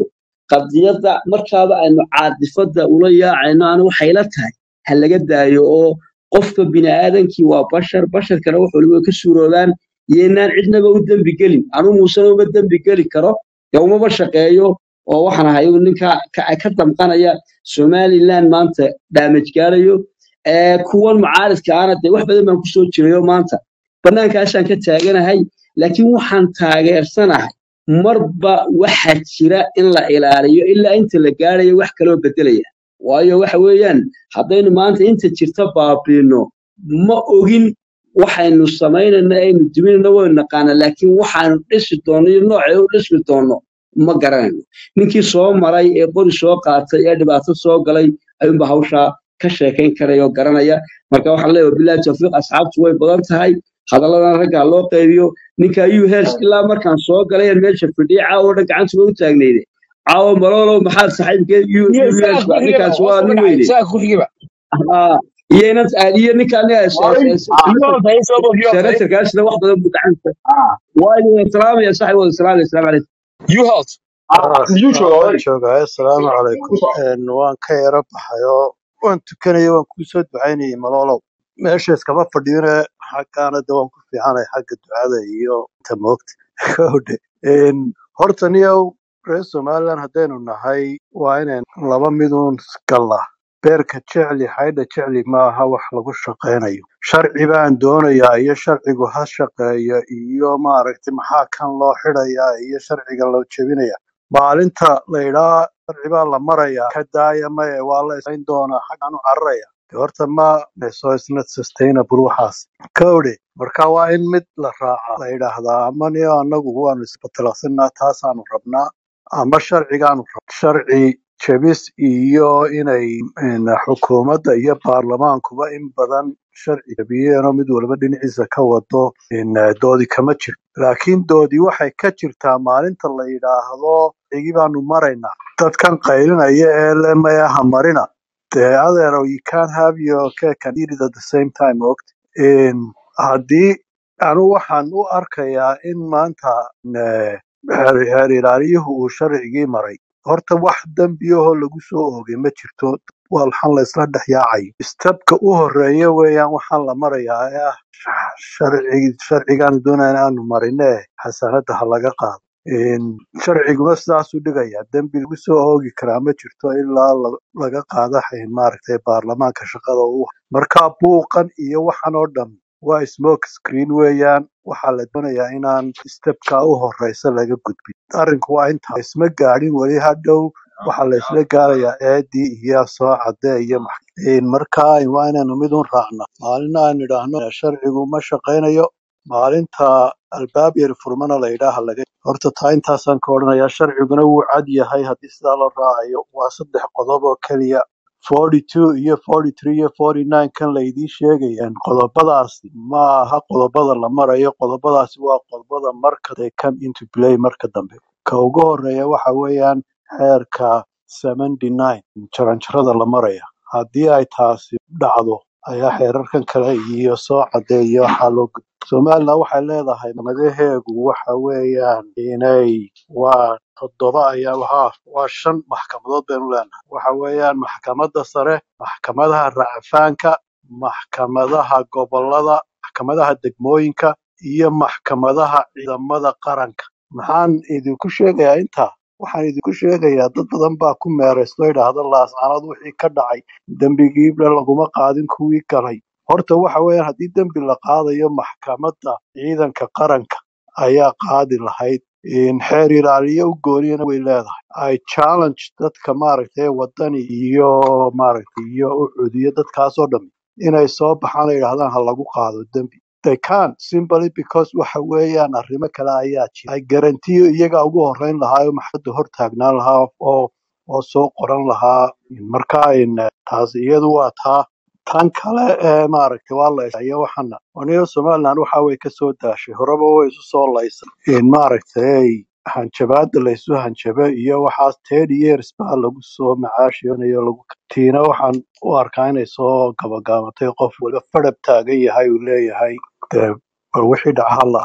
qadiyadda markaaba aynu caadifada ula yaacayno ana waxay la tahay ha laga daayo oo qofka bini'aadankii waa bashar basharkana wax waliba ka suuroobaan iyoinaan cidnaba u dembi gelin anuu muusena uma dembi geli karo dee umaba shaqeeyo oo waxaan ahay ninka ka ka damqanaya somaliland maanta daamaj gaarayo ee kuwan mucaaridka ana dee wax badan baan kusoo jirayo maanta bannaankaasaan ka taaganahay laakiin waxaan taageersanahay marba waxa jira in la ilaaliyo ilaa inta la gaarayo wax kaloo bedelaya waayo waxa weeyaan haddaynu maanta inta jirta baabiino ma ogin waxaynu samaynayna aynu duminayna waynu naqaana laakiin waxaanu dhisi doonno iyo noocay u dhismi doonno ma garanayno ninkii soo maray ee qori soo qaatay ee dhibaato soo galay ayuunba hawshaa ka sheekayn karaya oo garanaya marka waxaan leeyahay bilahi tawfiiq asxaabtu way badan tahay hadalladan raggaa loo qaybiyo ninka u hels ilaa markaan soo galay aan meesha fadhiyay caawa dhan gacantuba u taagnayde caawa malolow maxaad saaxiibkee iyo isaga ku xigaba ninkaas waa hoosta nin magaca weyne isaga ku xigaba Ah, iyo inan iyo ninkaan Ay, iyo tahay soo bogiyo tahay senatarkaasna wax badan buu gacanta waa idin salaamaya saaxib wada salaamaya asalaamu calaykum you halt miyuu jooga waan oday joogaa assalaamu calaykum Een, waan ka yara baxayoo waan tukanaya waan kuu soo ducaynayay maloolow meesha iskama fadhiyone xaggaana de waan ku fiicanay xagga ducada iyo inta moogta Kowdhe. Een, horta niyow reer somaliland haddaynu nahay waa inayn laba miduun gallaa beerka jecli xaydha jecli maaha wax lagu shaqaynayo sharci baan doonayaa iyo sharcigu ha shaqeeyo iyo maaragtay maxaa kan loo xidhayaa iyo sharciga loo jebinaya maalinta la idhaa sharci baa la marayaa ka daaya maye waa la isayn doonaa xaggaan u cararaya de horta ma so it's not sustainable waxaas kowdhe marka waa in mid la raaca la yidhaahdaa ama niyo annagu waanu isbatalaqsanaa taasaanu rabnaa ama sharcigaanu rabnaa sharci jebis iyo inay in xukuumadda iyo baarlamaankuba in badan sharci jebiyeenoo mid walba dhinaciisa ka wado in eh, doodi kama jirto laakiin doodi waxay ka jirtaa maalinta la yidhaahdo xigi baanu maraynaa dadkan qaylinaya ee le mayaha marina dee adeero you can't have your cake and eat it at the same time ogt haddii anu waxaan u arkayaa in maanta eh, heer heer ilaaliyuhu uu sharcigii maray horta wax dembiyahoo lagu soo oogay ma jirto walxan la isla dhex yaacayo istabka u horeeya weeyaan waxaan la marayaa ee ah sharci sharcigaanu doonayna aanu marine xasanada ha laga qaado Een, sharciguna sidaasuu dhigayaa dembi lagu soo oogi karaa ma jirto ilaa la- laga qaado xayn maaragtay baarlamaanka shaqada u marka buuqan iyo waxan oo dhan waa smoke screen weeyaan waxaa la doonayaa inaan stepka u horeysa laga gudbin arrinku waa intaa isma gaadhin weli hadhow waxaa la isla gaarayaa eedii iyo soo cadee iyo max- Een, marka waa inaynu mid un raacna maalina aynu idhaahno sharcigu ma shaqaynayo maalinta albaab yar furmana la yidhaaha laga horta taa intaasaan ka odhanayaa sharciguna wuu cad yahay haddii sidaa loo raacayo waa saddex qodob oo keliya 42 iyo 43 iyo 49 kan laydii sheegayaan qodobadaasi ma aha qodobada la marayo qodobadaasi waa qodobada marka they come into play marka dambe ka ugu horeeya waxa weeyaan xeerka 79 jaranjarada la maraya haddii ay taasi dhacdo ayaa xeerarkan kale iyo soo cadeeya waxaa loo gud somaliland waxay leedahay madaheegu waxa weeyaan inay waa toddoba ayaa wahaa waa shan maxkamadood baynu leenahay waxa weeyaan maxkamadda sare maxkamadaha racfaanka maxkamadaha gobolada maxkamadaha degmooyinka iyo maxkamadaha ciidamada qaranka maxaan idinku sheegayaa intaa waxaan idinku sheegayaa dad badan baa ku meeraysto idhaahda laascanood wixii ka dhacay dembigiiba laguma qaadin kuwii galay horta waxa weeyaan haddii dembi la qaadayo maxkamadda ciidanka qaranka ayaa qaadi lahayd in xeer ilaaliye u gooniyana way leedahay ay challenge dadka maaragtay wadani iyo maaragtay iyo u cudiyo dadkaasoo dhan inay soo baxaan ay yidhahdaan ha lagu qaado dembi they can simply because waxa weeyaan arrimo kale ayaa jira ay garantiyo iyaga ugu horeyn lahaa oo maxkamadda hor taagnaan lahaa oo oo soo qoran lahaa marka in taas iyadu waa taa tan kale ee maaragtay waa la iyo waxana aniga somaliland waxa way ka soo daashay horeba way isu soo laysay in maaragtay hanjabaada la isu hanjaba iyo waxaas ten years baa lagu soo macaashiyanayo lagu tiina waxaan u arkaa inay soo gabagaabatay qof waliba fadhab taagan yahay uu leeyahay dee bal wixii dhaca ha la arko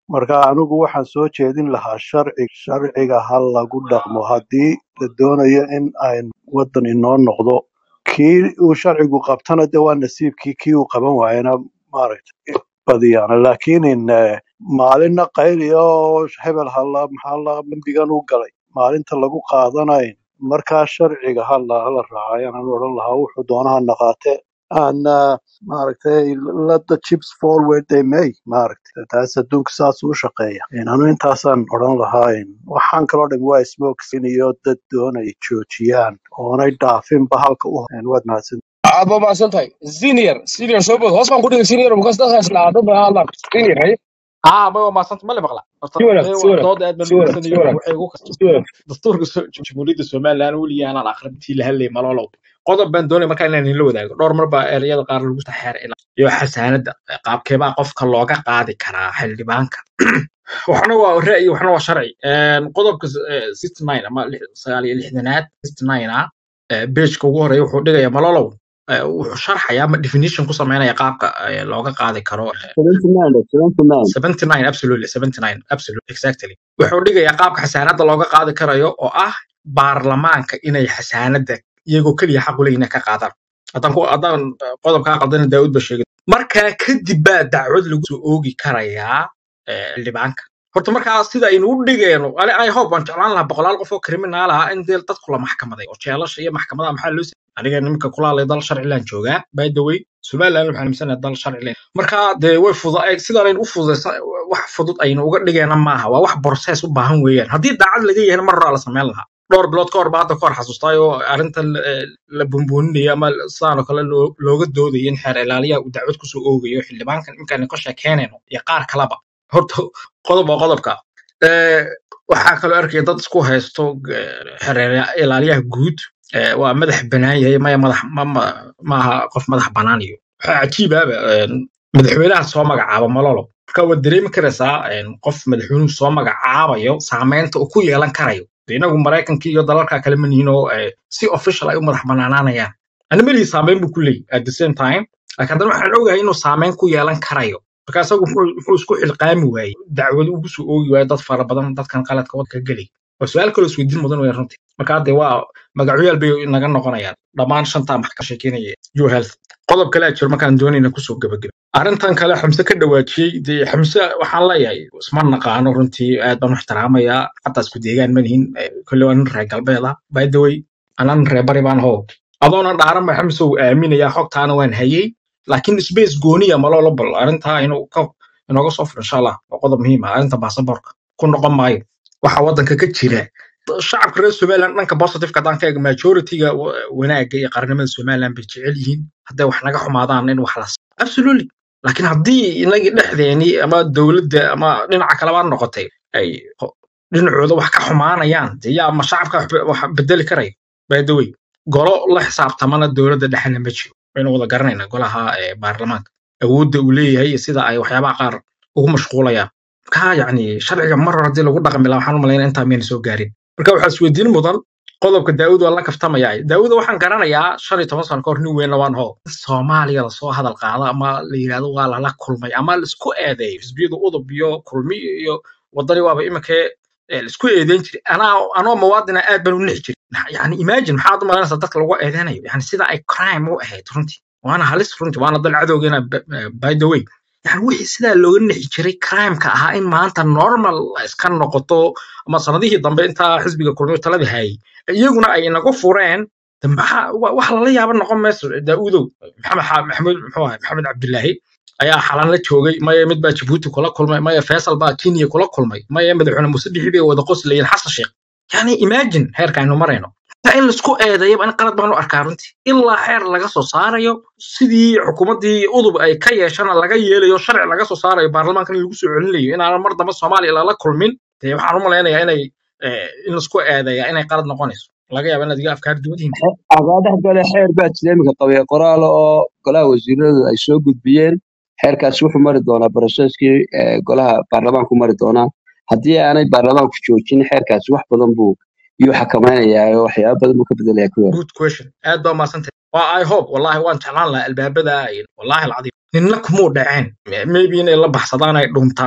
marka anigu waxaan soo jeedin lahaa sharci sharciga ha lagu dhaqmo haddii la doonayo in ay waddan inoo noqdo kii uu sharcigu qabtana de waa nasiibkii kii uu qaban waayana maaragtay badiyaan laakiin in eh, maalinna qayliya oo hebel hala maxaa la dembigan u galay maalinta lagu qaadanayn markaa sharciga hala hala raacayaan aan odhan lahaa wuxuu doonaha naqaate aan ah, maaragtay let the chips fall where they may maaragtay taas adduunka saas u shaqeeya In anu intaasaan odhan lahaa in waxaan kaloo dhan waa smokesin iyo dad doonay joojiyaan oonay dhaafinba halka u in waad mahadsan aad baa mahadsan tahay senior senior soo bood hoos baan ku dhigay senior because dadkaas dhacdo baa hadlaan senior hay aa ma waa maasanta ma le maqla horta si wanaag ee si waa wanaag dood aad baan si u wanaag si guursanayo wanaag waxay ugu si wanaag dastuurka so- jamhuuriyadda somalilan weligii aanan akhrintii la hadlayay malolow qodob baan doonay markaa inaan la wadaago dhowr mar baa ereyada qaar lagu taxeer iyo xasaanada qaabkeebaa qofka looga qaadi karaa xildhibaanka waxna waa ra'yi waxna waa sharci Een, qodobka sixty nine ama lix- sagaal iyo lixdanaad sixty nine ah bejka ugu horeeya wuxuu dhigaya malolow eh, wuxuu sharxaya ama definition ku sameynaya qaabka eh, looga qaadi karo eh, 79 79 79 absolutely 79 absolutely exactly wuxuu dhigayaa qaabka xasaanada looga qaadi karayo oo ah baarlamaanka inay xasaanada iyagoo keliya xaq u leeyihin inay ka qaadaan haddaan ku haddaan eh, qodobkaa qaldana daawud ba sheegay markaa kadib baa dacwad lagu soo oogi karayaa eh, xildhibaanka horta markaa sida aynu u dhigayno ani i hope waan jeclaan lahaa boqolaal qof oo kriminaal ah in dee dadku la maxkamaday oo jeelasha iyo maxkamadaha maxaa loo siiyay aniga nimanka kulaalay dal sharcilan joogaa by the way somaliland waxaan aaminsannahay dal sharci leh marka dee way fuda sidaan aynu u fududaysan wax fudud aynu uga dhigayna maaha waa wax borses u baahan weeyaan haddii daacad laga yahayna mar horaa la samayn lahaa dhowr bilood ka hor baa hadda ka hor xasuustay oo arrintan eh, la bumbuuninaya ama sidaan oo kale loo- looga doodayo in xeer ilaaliyaha uu dacwad kusoo oogayo xildhibaankan iminkaan ka sheekeynayno iyo qaar kaleba horta qodob waa qodobka Eh, waxaa kaloo arkaya dad isku haysto eh, xeer ilaaliyaha guud eh, waa madax banaan yahay maya madax ma ma- maaha qof madax banaan iyo waxaa cajiib ahba madaxweynaha soo magacaaba malolo marka waad dareemi karaysaa een, qof madaxweynuhu soo magacaabayo saameynta uu ku yeelan karayo De inagu maraykanka iyo dalalka kale manihin oo eh, si official ay u madax banaanaanayaan ana melihi saameyn buu ku leeyahy at the same time laakiin haddana waxaan ogahay inuu saameyn ku yeelan karayo marka isagu muxuu muxuu isku xilqaami waayey dacwad ugu soo oogi waayo dad fara badan dadkan qaladka wadka gelay waa su-aal kaloo isweydiin mudan wey runtii marka hadde waa magacyaal bay naga noqonayaan dhammaan shantaa max ka sheekeynaya yo health qodob kale a jiro markaan doonayna kusoo gebageba arrintan kale xamse ka dhawaajiyey dee xamse waxaan leeyahay isma naqaano runtii aad baan u ixtiraamayaa xataa isku deegaan manihin kolle waa nin reer galbeed ah by the way anan reer bari baan how adoona dhaaran ba xamse uu aaminayaa xogtaana waan hayey laakiin space gooniya maloola bal arrintaa inuu ka inooga soo furo insha allah waa qodob muhiim ah arrinta baasaboorka ku noqon maayo waxa waddanka ka jira shacabka reer somaliland dhanka positiveka haddaan ka eego majority-ga wa- wanaagga iyo qarnimada somaliland bay jecel yihiin hadday wax naga xumaadaan in wax la absolutely laakiin haddii inagii dhexdeenii ama dowladda ama dhinaca kaleba noqotay ay ho- dhinacooda wax ka xumaanayaan dee yaa ma shacabka wax be- wax bedeli karaya by the way golo la xisaabtamana dowladda dhexena ma jiro waynu wada garanayna golaha ee baarlamaanka awoodda uu leeyahay iyo sida ay waxyaabaha qaar ugu mashquulayaan ka yacni sharciga mar hore haddii lagu dhaqmi lahaa waxaan u malaynaa intaa miyayna soo gaarin marka waxaa isweydiin mudan qodobka daawud waa la kaftamayaa daawud waxaan garanayaa shan iyo toban sano ka hor nin weyn lawaan hoo in soomaaliya lasoo hadal qaado ama la yidhahdo waa lala kulmay ama laisku eedeeyo xisbiyada udub iyo kulmi iyo wadani waaba iminkee eh, laisku eedeyn jiray anaa anoo muwaadina aad baan u nixi jiray yani imagine maxaad u malaynaysaa dadka lagu eedeynayo yani sida ay crime u ahayd runtii waana halis runtii waana dal cadowgeena b- eh, by the way yani wixii sidaa looga nixi jiray crimeka ahaa in maanta normal iska noqoto ama sanadihii dambe intaa xisbiga kulmiyo talada hayay iyaguna ay inagu fureen de maxaa wa- wax lala yaaba noqon mayso daaudow maxamed xa- maxamed muxuu ahay maxamed cabdilaahi ayaa xalan la joogay maya mid baa jabuuti kula kulmay maya faisal baa kenya kula kulmay maya madaxweyne muuse bixi bay wada qoslayeen xasan sheekh yani imagine heerka aynu marayno taa in laisku eedeeyaba in qalad baan u arkaa runtii ilaa xeer laga soo saarayo sidii xukuumaddii udub ay ka yeeshana laga yeelayo sharci laga soo saarayo baarlamaankan in lagu soo celinayo inaanan mar dambe soomaaliya lala kulmin dee waxaan u malaynayaa inay eh, in laisku eedeeya inay qalad noqonayso laga yaaba inaad iga afkaar duwan yihiin agaa dhex gale xeer baa jira iminka qabaya qoraal oo golaha wasiiradu ay soo gudbiyeen xeerkaasi wuxuu mari doonaa broseskii eh, golaha baarlamaanku mari doonaa haddii aanay baarlamaanku joojin xeerkaasi wax badan buu iyuu xakamaynayaa oo waxyaaba badan buu ka bedelaya ku yar good question aad baa umaadsantahay waa i hope wallahi waan jeclaan lahaa albaabada ay- wallahi alcadiim ninna kumuu dhaceen maybe inay la baxsadaan ay dhuumtaantay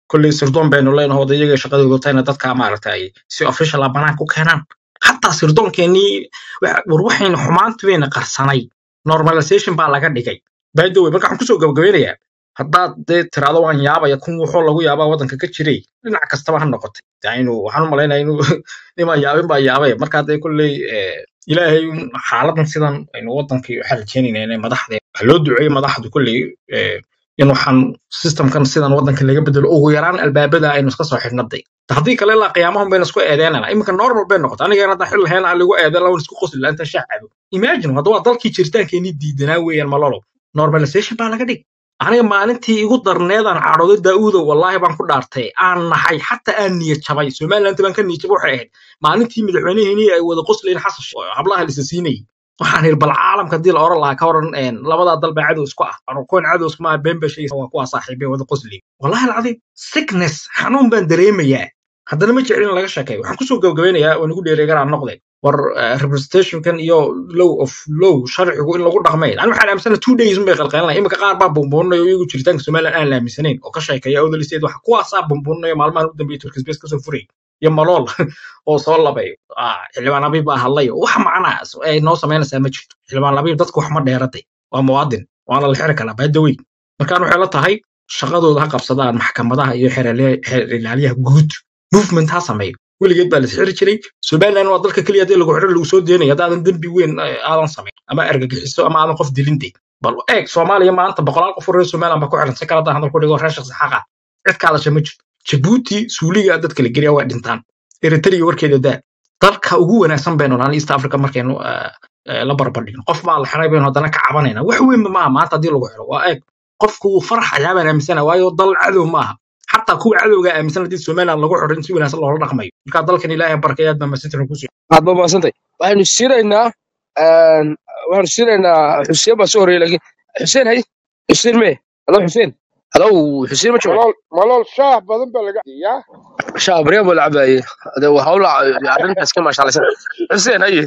kolley sirdoon baynu leenahay oo iyaga shaqadooda tayna dadka maaragta ay si official ah banaanka u keenaan hataa sirdoonkeenii waxa- war waxayna xumaantu wayna qarsanay normalization baa laga dhigay by the way marka waxaan kusoo gabagabeynayaa haddaad dee tiraado waan yaabaya kun wuxuu lagu yaabaa waddanka ka jiray dhinac kastaba ha noqotay yaa inuu waxaan u malaynaya inuu nimaan yaabin baa yaabay marka dee kolley eh, ilaahay un xaaladan sidan aynu waddankii waxaa rajeynayna inay madaxda waxa loo duceeyey madaxdu kolley eh, in waxaan systemkan sidan waddanka laga bedelo ugu yaraan albaabada aynu iska soo xidhnaday haddii kale ilaa qiyaamahun bayna isku eedeynana iminka normal bay noqota aniga hadda xil lahayn aan lagu eedeyn lawan isku qosli lahaa intaan shaah cabo imagine hadda waa dalkii jiritaankeenii diidanaa weeyaan malolo normalization baa laga dhig aniga maalintii igu darneedaan cadhooday daa'uudo wallaahi baan ku dhaartay aan nahay xataa aan niyad jabay somaliland baan ka niyad jabay waxay ahayd maalintii madaxweyneheenii ay wada qoslayeen xasan sheikh oo hablaha lisa siinayay waxaan iri bal caalamka hadii la oran lahaa ka waran een, labadaa dal baa cadow isku ah ano kuwan cadow isku maa been baa sheegaysa waa kuwaa saaxiibay wada qosli wallahi alcadiim sickness xanuun baan dareemayaa haddana ma jeclin in laga sheekeeyo waxaan kusoo gabagabeynayaa oo nagu dheereeganaa noqday war eh, representationkan iyo law of law sharcigu in lagu dhaqmay ani waxaan aaminsana two days unbay qalqalinaya iminka qaar baa bumbuuninaya oo iyagu jiritaanka somaliland aan la aaminsanayn oo ka sheekeeya odolisteed waxa kuwaasaa bumbuuninaya maalmahan u dambeeyay turkisbees kasoo furay iyo malool oo soo labay ah, xildhibaan abiib baa hadlay wax macnaa ay noo samaynaysaa ma jirto xildhibaan abiib dadku wax ma dheeraday waa muwaadin waana la xiri karaa baadawey markaan waxay la tahay shaqadooda ha qabsadaan maxkamadaha iyo xeerale- xeer ilaaliyaha guud movement ha sameeyo weligeed baa la xiri jiray somaliland waa dalka keliya hadii lagu xiro lagu soo deenaya haddaadan dembi weyn eh, aadan samayn ama argagixiso ama aadan qof dilintay bal eeg soomaaliya maanta boqolaal qof oo reer somaliland baa ku xiran si kale haddaan hadal ku dhigo reer shakhsi xaqa cid ka hadasha ma jirto jabuuti suuliga dadka la geliya waa dhintaan eritrea warkeeda daa dalka ugu wanaagsan baynu nahay east africa markaynu eh, eh, la barbardhigno qof baa la xiray baynu haddana ka cabanayna wax weynba maaha maanta haddii lagu xiro waa eeg qofku wuu faraxayaa baan aaminsana waayo dal cadow maaha xataa kuwa cadowga aaminsan haddii somaliland lagu xiro in si wanaagsan loola dhaqmayo marka dalkan ilaahay barkay aad baa masintan kusoo aad ba mahadsantay waxaynu siinaynaa een, waxaynu siinaynaa xuseen baa soo horreeyay laakiin xuseen hay xuseen mee halo xuseen halo xuseen ma jooga malool malool shaah badan baa laga yaa shaa baryaam baa la cabaayey ade waa hawla arrintaas ka maashaalaysan xuseen haye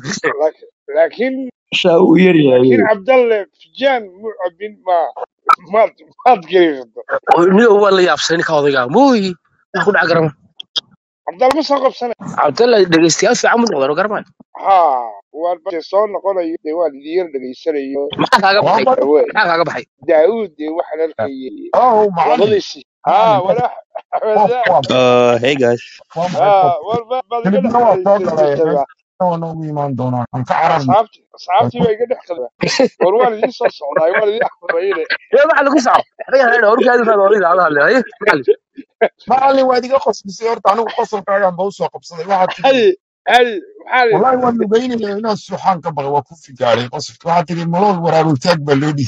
laakiin shaa uu yar laakiin yahay cabdalle fijaan mu cabin ma maad maad gariirto niyo waa la yaabsay ninka odayga mooyi wax ku dhaca garama cabdal ma soo qabsanay cabdalla dhegeystayaal fiican mu noqdeen oo garama ha waan ba soo noqonayo dee waan idin yar dhegaysanayo maxaa kaaga baxay Awey, maxaa kaaga baxay daawud dee waxaan arkayay Oh, معلم labadiisii ha معلم walax قف قف Uh, hey guys. قف ha قف war ba- baad iga كلمة dhex نوع صوت على qadaysay نوع إيمان دونا أنا كعربي asxaabtii asxaabtii baa iga dhex qada war waan idiin soo socdaay waan idiin akhribayne ee waxa lagu saco aniga hayna horkaadi baa odayga ada hadlay haye macallin معلم وادي قص بسيارة أنا قصر كاغان بوسو قبصة واحد تجي hadi hadi maxaa la والله وأنا بيني لنا السوحان كبغ وكوفي قاري قصف واحد تجي ملول ورا روتاك بلودي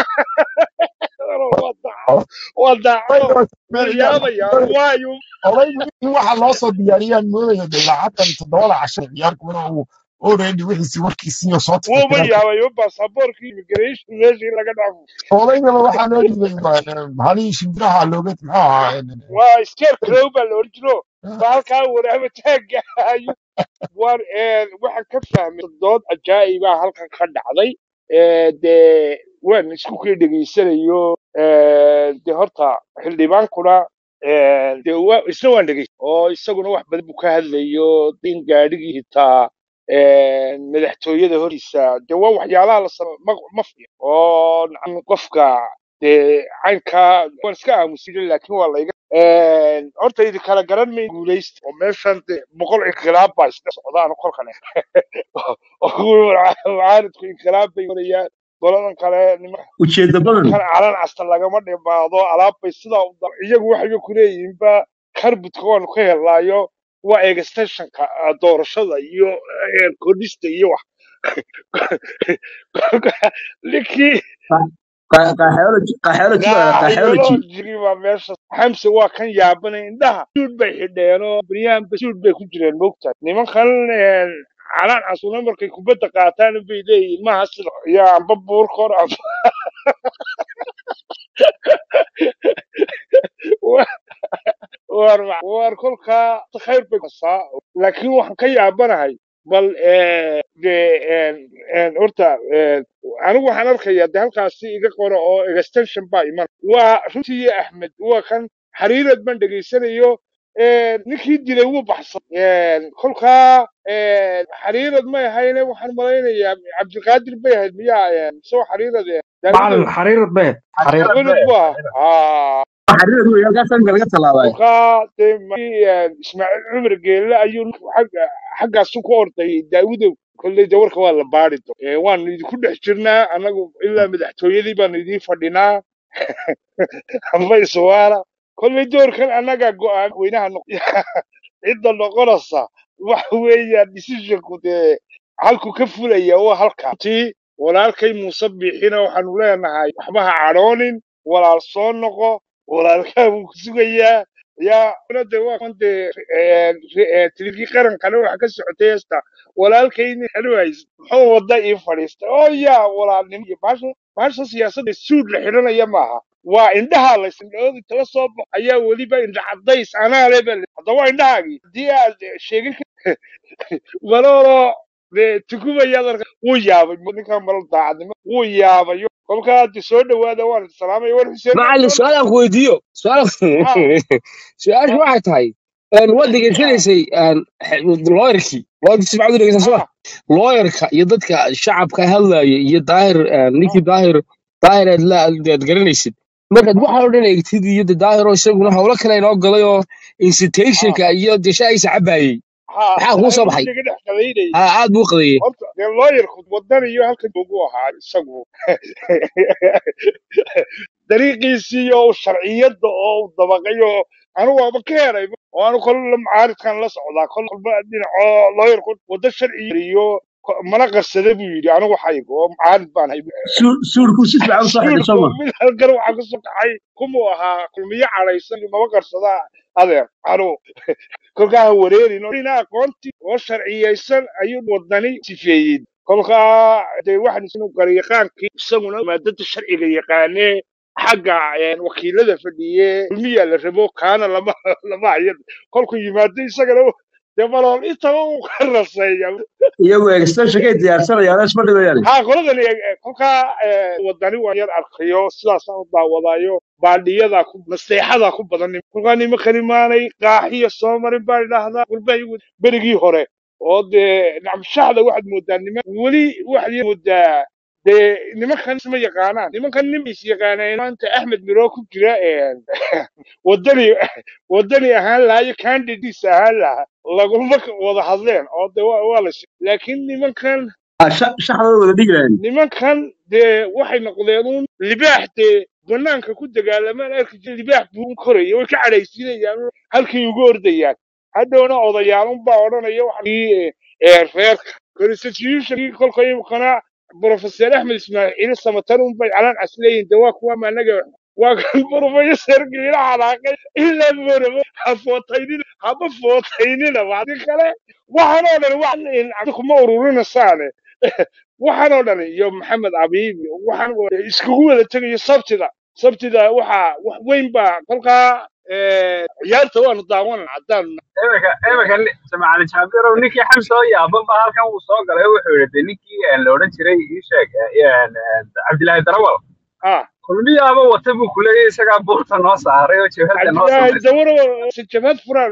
waa daacad waa daacado maryaabaya waayo والله in waxa loo soo diyaariyaan moodaya de lacaatan todobada casho ciyaarkuna uu already wixiisi warkiisiiyo soo wuuba tirtiray yaabayo baasaboorkii immigration meeshii laga dhaafo odaygaba waxaa loo dhibay halihii shimbiraha looga muxuu ahaa waa skeer crow baa la oran jiro baa halkaa waraaba taagayo war waxaan ka fahmay dood ajaa'ibaa halkan ka dhacday Eh, dee waan isku kii dhegaysanayo Eh, dee horta xildhibaankuna eh, dee waa- isna waan dhegays oo isaguna wax badan buu ka hadlayo in gaadhigii hitaa eh, madaxtooyada hortiisa dee waa waxyaalaha la samo ma ma fiican oo nacam qofka dee caynkaa waan iska aamusin laakiin waa layga Eh, horta idi kala garan may guulaysta oo meeshan dee boqol inqilaab baa isla socdaan kolkan oo kuwa mucaaridku inqilaab bay warayaan goladan kale nima ujeedda badan kan calan casta lagama dhimaado alaab bay sidaa u dar iyagu waxayba ku leeyihiinba karbudka waanu ka helnaayo waa extensionka ah, doorashada iyo eh, kordhista iyo wax ninkii Qaxoology, qaxoology baa la qaxoology. ideology baa meesha xamse waa kan yaabanay indhaha suud bay xidheen oo beryahanba suud bay ku jireen moogtahay nimankan eh, calaan casuna markay kubadda qaataan bay leeyihiin maha sida iyo amba buurkor amba war ma- war kolkaa khayr bay kasaa laakiin waxaan ka yaabanahay bal eh, dee en en horta en, anigu waxaan arkayaa de halkaasi iga qora oo extension baa iman waa runtii axmed waa kan xariirad baan dhegaysanayo een, ninkii dilay wuu baxsan Een, kolkaa een, xariirad may ahayne waxaan malaynayaa cabdiqaadir bay ahayd miyaa een, soo xariirad een, macalin daawudow xariirad beed xariirad daawudow buu ahaa xariirad wey halkaas amka laga tallaabay kolkaa dee markii, een, ismaaciil cumar geelle ayuu xagga xaggaasu ku orday daawudow kolley de warka waa la baari do waanu idinku dhex jirnaa annagu ilaa madaxtooyadii baanu idiin fadhinaa amba iswaara kolley doorkan annaga go'aan weynaha noq cidda noqonaysa waxa weeyaan decisionku dee halku ka fulaya waa halka tii walaalkay muuse biixina waxaanu leenahay waxba ha cadhoonin walaal soo noqo walaalkaa buu ku sugayaa yaa una de waa kan dee tilkii qarankana waxa ka socotay heesta walaalkayni xeluhays muxuu wada ii fadhiistay oo yaa walaalnimo iyo baasha baasha siyaasadda suud la xidhanaya maaha waa indhaha laysindhoodi tala soo baxo ayaa weliba indha cadays anaa leba hadda waa indhahaagii haddii aad sheegin maloolo dee tukumayaad arka wuu yaabay ninkan malo daacadnimo wuu yaabay kolkaa haddi soo dhawaada waan idin salaamaya war xuseen macallin su-aal aan ku weydiiyo su-aal su-aasha waxay tahay een, waad degeysanaysay een, xe- looyarkii waad si fiican u dhegeysan soma looyarka iyo dadka shacabka hadlaya iyo daahir een, ninkii daahir daahir aad la aad garanaysid markaad waxa oo dhan eegtid iyo de daahiroo isaguna howlo kale inoo galay oo incitationka iyo de shaayisa cabaayey maxaa kuu soo baxay naga dhex qadaynayay ha aad buu qadeeyey horta dee looyarku wadan iyo halkan ugu ahaa isagu dariiqiisii oo sharciyadda oo u dabaqay oo anigu waaba ka helay oo anu kol macaaridkan la socdaa kol kolba dhinacoo looyarku waddo sharci iyo ko- mana qarsada buu yidhi anigu xaygo oo macaarid baan hay suurku si fiican u soo xidhay suulku sooma mid halkan waxaa ka soo kaxay kumuu ahaa kulmiyo cadhaysan maba qarsada adeer anu kolkaa ha wareerin oo dhinaca aqoontii oo sharciyeysan ayuu wadani sifeeyey kolkaa dee waxaan isnu garyaqaankii isaguna maadada sharciga yaqaanee xagga een, wakiilada fadhiye kulmiyaa la rabo kaana lama lama hayan kolkuu yimaado isagana dee malool intaba uu ka raseeya iyagu extensionkay diyaarsanayaan isma dhibayaan haa qoladani eh, kolkaa eh, wadani waan yar arkayo sidaasaan u daawadayo baadhiyada ku naseexada ku badan kolkaa nimankani maanay qaaxiya soo marin baan idhaahdaa walbahi berigii hore oo dee nacmshaxda waxaad moodaa niman weli waxaad moodaa dee nimankan isma yaqaanaan nimankan nin is yaqaaneen maanta axmed miroo ku jira een, wadani wadani ahaan lahaa iyo candidates ahaan lahaa laguma wada hadleen oo de waa waa la sheegay laakiin nimankan shaxdooda wada dhigayaan nimankan dee waxay noqdeen un libaax dee banaanka ku dagaalamaan arki jira libaax buu koraya way ka cadhaysiinayaan un halkay ugu ordayaan hadhowna odayaal unbaa odhanaya waxii reerka constitutionkii kolka imkana professor axmed ismaaciil samatar unbay calaan casleeyihin de waa kuwa maanaga waa kan professor giila xanaaqay ilaa morabo ha footaynina haba footaynina wadi kale waxaan oo dhan wax kuma ururinasaane waxaan oo dhan iyo maxamed abiib waxaan oo iskugu wada tegayo sabtida sabtida waxaa wax weyn baa kolkaa eh, ciyaarta waanu daawan haddaan imika imika ni- jamacali jaabirow ninkii xamsa oo yaaban baa halkan uu soo galay wuxuu yidhi de ninkii eh, la odhan jiray ii sheeg eh, eh, eh, cabdilaahi darawal ah kulmiyaaba wata buu kuleeyahay isagaa buurta noo saaray oo jabhadda noo cabdilaahi samaysay dawaro jabhad furaan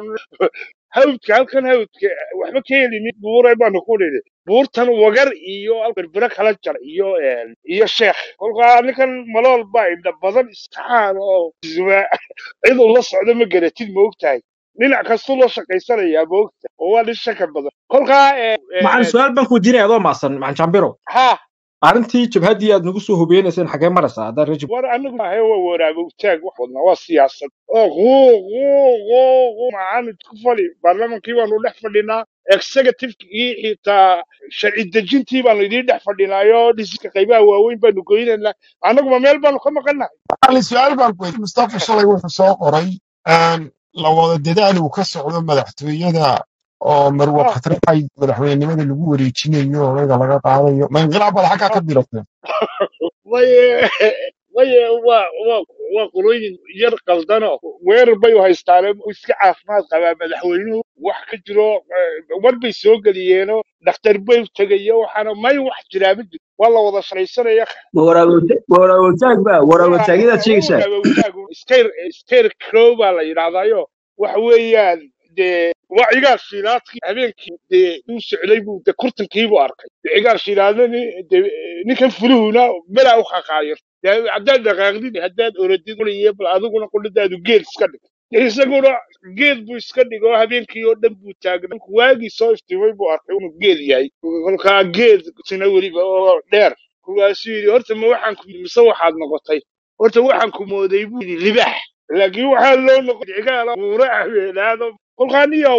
hawdka halkan hawdka waxba ka helin buuray baanu ku nidhi buurtan wagar iyo berbere kala jar iyo een, iyo sheekh kolkaa ninkan malool baa indha badan istaxaan oo zuba cid uu la socdo ma garatid ma ogtahay dhinac kastuu loo shaqaysanayaa ma ogtahay oo waa nin shaka badan kolkaa een, macalin een, su-aal baan ku weydiinaya adoo maasan macalin jambiro ha arrintii jabhaddii aad nagu soo hubeynayseen xagee maraysaa haddaan rajib war anigu maahe waa waraaba utaag wax wadnaa waa siyaasad oo quuq quuq quuq macaamid ku fali baarlamankii baanu dhex fadhinaa executivekii xitaa sharci dejintii baanu idiin dhex fadhinaayo dhisiska qaybaha waaweyn baanu goynaynaa annaguma meel baanu ka maqannahay macalin su-aal baan ku weydiiyey mustafa shalay wuxuu soo qoray een, la wada dadaal uu ka socdo madaxtooyada oo marwo ah khatracay madaxweynenimada lagu wareejinayo odayga laga qaadayo ma inqilaab baad xaggaa ka bilatay way waye waa waa waa qolooyin yar qaldano weerar bay u haystaane uu iska caafimaad qabaa madaxweynuhu wax ka jiro eh, war bay soo geliyeeno dhakhtar bay u tegayo waxaana may wax jiraa ma jiro waa la wada shaqaysanaya ma waraabota- ma waraabataag ba waraabataagyadaa sheegaysaa waraabawtaagu scair scair crow baa la yidhahdaayo waxa weeyaan dee waa cigaar shiilaadkii habeenkii dee uu socday buu de kurtankiibuu arkay de cigaar shiilaadnani de ninkan fuluhuna belaa u qaqaayir dee haddaad dhaqaaqdid haddaad orodid iyo bal adiguna quladaadu geed iska dhig dee isaguna geed buu iska dhigo habeenkii oo dhan buu taagnay waagii soo iftiimay buu arkay inuu geed yahay kolkaa geed sina weliba oo dheer kuwaasuu yidhi horta ma waxaan ku mise waxaad noqotay horta waxaan ku mooday buu yidhi libax laakiin waxaa loo noqon cigaala buura habeenaado kolkaaniyow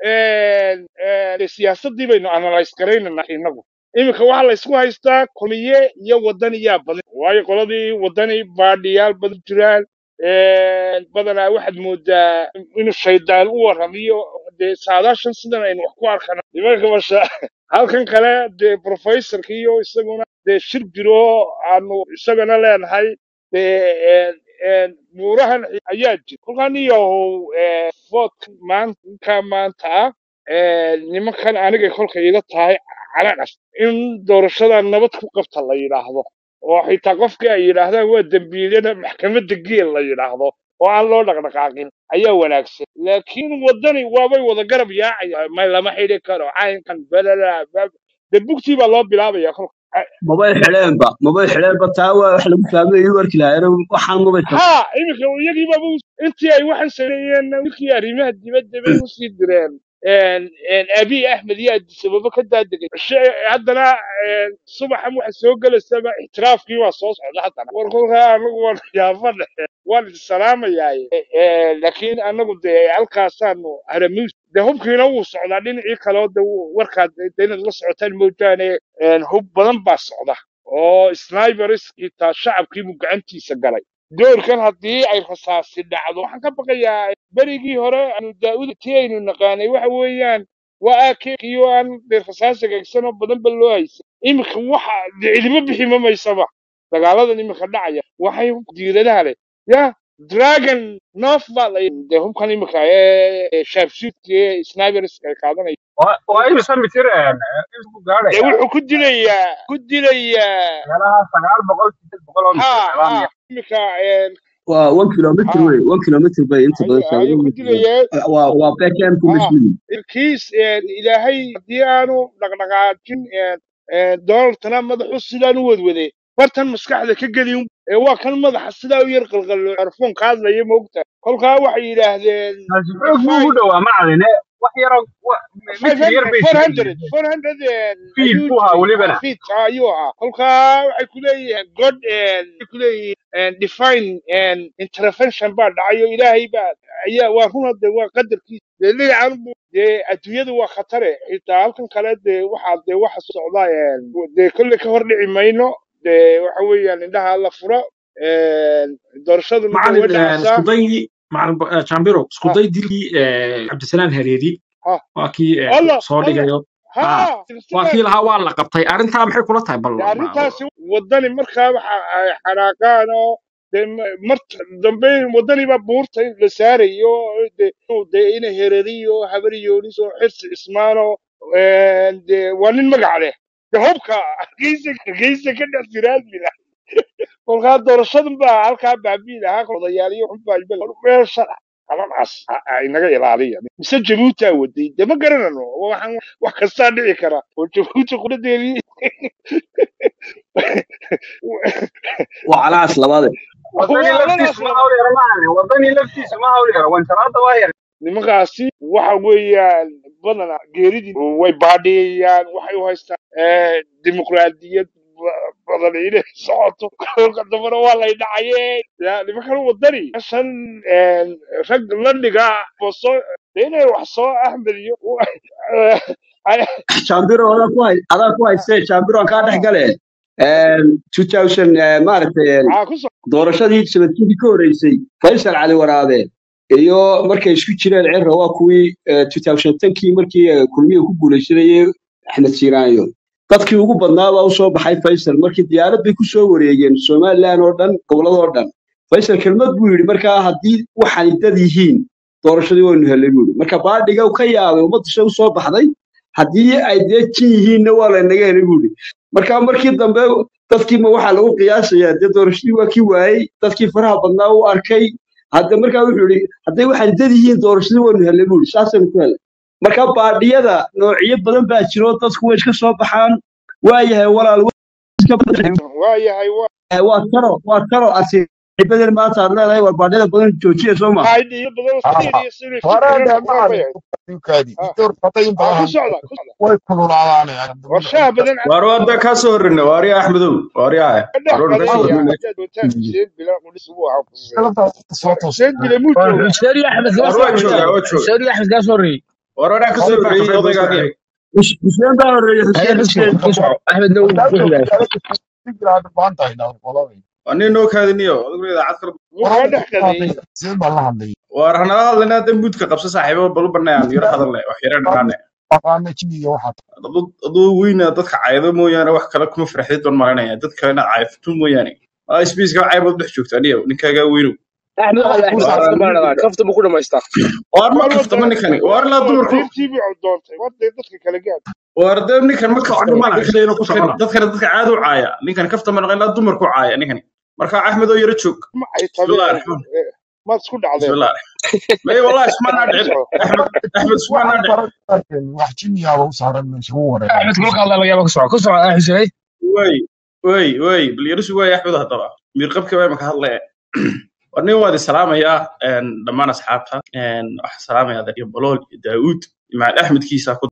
siyaasadii baynu analyse garaynana inagu iminka waxaa la isku haystaa komiye iyo wadaniyaa badan waayo qoladii wadani baadhiyaal badan jiraan badanaa waxaad moodaa inuu shaydaan u warramiyo dee saadaashan sidan aynu wax ku arkana nimanka masha halkan kale dee professorka iyo isaguna dee shir jiro aanu isagana leenahay dee buurahan ayaa jira kolkaan iyow voodka maanta maanta ah nimankan aniga kolka iga tahay calanas in doorashada nabad ku qabta la yidhaahdo oo xitaa qofkii ay yidhaahdaan waa dembiilyada maxkamadda geel la yidhaahdo oo aan loo dhaqdhaqaaqin ayaa wanaagsan laakiin waddani waabay wada garab yaacaya ma lama xidhi karo caynkan belala de bugtii baa loo bilaabaya kolka mabay xidheenba mabay xidheenba taa waa wax lagu fahmay inuu arki lahaa waxaan mabay ha iminka iyagiibaba intii ay waxan sameeyeen winkii arrimaha dibadda bay usii direen abiy axmed iyo adisababa ka daadegay She- haddana subaxan waxa soo gelaysaba ixtiraafkii waa soo socda haddana war kolkaa anagu waan yaafadhe waan isalaamayaay laakiin anagu dee halkaasaanu haramuus de hubkiina wuu socdaa dhinacii kaleo de wuu- warkaad de inaad la socotaan moojaane hub badan baa socda oo snipers xitaa shacabkiibuu gacantiisa galay doorkan haddii ay rasaasi dhacdo waxaan ka baqayaa berigii hore aanu daa'uda tii aynu naqaanay waxa weeyaan waa aakeekiyo aan dee rasaas hagaagsanoo badan ba loo haysan iminka waxa dee cidimo bixi ma maysaba dagaaladan iminka dhacaya waxay diiradaha leh ya dragon noof baa la dee hubkan iminka ee shaabshuudka ee sniperska ay qaadanaya waa imisa mitir intuu dee gaadhaya wuxuu ku dilayaa ku dilayaa meelaha sagaal boqol sideed boqol oo mitir ha meelaha ha miya iminka waa one kilomitr ha wey one kilomitr bay inta badan ayuu ayuu ku saagan dilayaa waa waa backendku ha mas-uuli kiis ilaahay haddii aanu dhaqdhaqaajin donald trump madaxu sidaan u wadwade bartan maskaxda ka gelin ee waa kan madaxa sidaa u yar qalqallo arfoon ka hadlaya moogta kolkaa waxay yidhaahdeen taasi xoog buu ugu dhowaa macalin eh, wax yaroo wa- mitir yar bay isugu yihiin fiid ayuu buu ahaa jiray welibana fiid ayuu ahaa kolkaa waxay ku leeyihiin god waxay ku leeyihiin define intervention baa dhacayo ilaahay baa ayaa waa runa de waa qadarkiisa dee dhinacan bu dee adduunyadu waa khatare xitaa halkan kale dee waxaa dee waxa socda dee kolley ka hor dhici mayno dee waxa weeyaan indhaha la furo doorashaduna dee way macalin dhacaysaa iskuday macalin Bo- eh, jambiro ha iskuday dilkii eh, cabdisalaan hareeri ha waa kii eh, alla soo alla dhigayo ha ah waa silsilaad kii lahaa waa la qabtay arrintaa maxay kula tahay bal dee ma- arrintaasi waddani markaa waxa ay xanaaqaan oo dee ma- marta dambe waddani baa buurta la saarayo dee inuu dee ina hereriyo habaryoonis oo xirsi cismaano dee waa nin magac leh dee hubka hargeysa hargeysa ka dhex jiraadmila kolkaa doorashadan baa halkaa baabi'i lahaa odayaaliyo xunbaa ibel meesha qalanaas inaga ilaaliya mise jabuuti aa waday dee ma garanano waxaan wax kastaa dhici kara oo jabuuti quradeedii waa calaas labaade wadani waa laftiisu qalanaas ma laba hawl yaro macalin wadani laftiisu ma hawl yaro wanjaraada waa yar nimankaasi waxa weeyaan badana geeridii way baadhiyayaan waxay u haystaan eh, dimuqraadiyad ba- badan inay socoto kolka dambana waa lay dhacaye ya nimankan wadani shan rag la dhiga boso dee inay wax soo axmed iyo jambiro adaa ku hay adaa ku haystee jambiro aan kaa dhex gale two thousand maaragtay maxaa ku soo doorashadii sabadkii ka horreysay faysal cali waraabe iyo markay isku jireen cirra waa kuwii two thousand tankii markii eh, kulmiye ku guuleysanayay axmed siiraanyo dadkii ugu badnaa baa usoo baxay faysal markii diyaarad bay kusoo wareegeen somalilan oo dhan goboladoo dhan faysal kelmad buu yidhi markaa haddii waxaan dad yihiin doorashadii waynu helay buu yidhi marka baadhiga uu ka yaabay ummadda shay usoo baxday haddii ay dee jin yihiinna waa laynaga helay buu yidhi marka markii dambe dadkiima waxaa lagu qiyaasayaa dee doorashadii waa kii waayey dadkii faraha badnaa u arkay hadda markaa wuxuu yidhi hadday waxaan dad yihiin doorashadii waynu helay buu yidhi saasaynu ku helay marka baadhiyada noocyo badan baa jiro dadku way iska soo baxaan waayahay walaal waayahay waa Eh, waa taro waa taro asiibadan maanta aad leedahay waa baadhiyada badan joojiya soo ma qaydhiyo badan Ah, fiiriyo siduu si horaan fiican dee uga ma bayay adinkaadi inta horbatay in aa ku badan socda ku socda way kululaadaanayaan warshaha badan waar wadda ka soo horreyna waarya axmedow waaryaha ka dhex waroon ka soo galaya horreyna haddaad wataan xuseen bilaa qudhis buu ahaa ku sugay salafta soo toos xuseen dile muu war joogaa xuseen iyo axmed kama waar soo waa joogaa horreeyaan waa jooga xuseen iyo axmed kama soo horreeyey waar waraa ka soo horta horreeyey kafay baa soo odaygaani baxay xuseen baa horeeya haya xuseen ku soco xuseen ku soco axmedna wuu ku wadaadka xigaa sigiraad baan tahay dhaw qolada waa nin noo kaadiniyo odaguna idaacad kale muu war kaa hadda dhex ka hadlay qadeeyey xuseen baan la hadlay waar hanala hadlayna hadda muudka qabsa saaxiibo balu banayaan yaro hadalne wax yara dhanaane aqaana jiniga waxaa aduu weyna dadka caydo mooyaane wax kale kuma farxdid baan malanaya dad kalena cayftu mooyaane aa sbiiska caybood dhex joogta aniyo ninkaagaa weynow axmed waxay axmed kuu waar kafta baa dhadaa kafta buu ku dhamaystaa waar ma war kaftama wadana ninkani waar ilaa dumarku fariintii buu doontay waday dadka kale gaad waar dee ninkan ma iska kafta dhumana dadkan ku dadkan socona dadkana dadka caado u caaya ninkan kafta ma naqan ilaa dumarku caaya ninkani marka axmed oo yaro joog ma ay bismillahi tabeen raxmaan maad isku dhacdeen bismillahi may wallahi ismaanaa ku dhicin soco axmed axmed ismaanaa waxaan dhicin fara arkeen wax jiniyaaba u saaran meesha u axmed wareeray kulka hadlaa laga yaaba ku soco ku soco ah xuseen way way way bal yarisu waay axmed haddaba miirqabka waa imaka hadlaya war nin waad isalaamayaa dhammaan asxaabta waxaan salaamayaa dadyo balool iyo daa'uud imaad axmedkiisa ku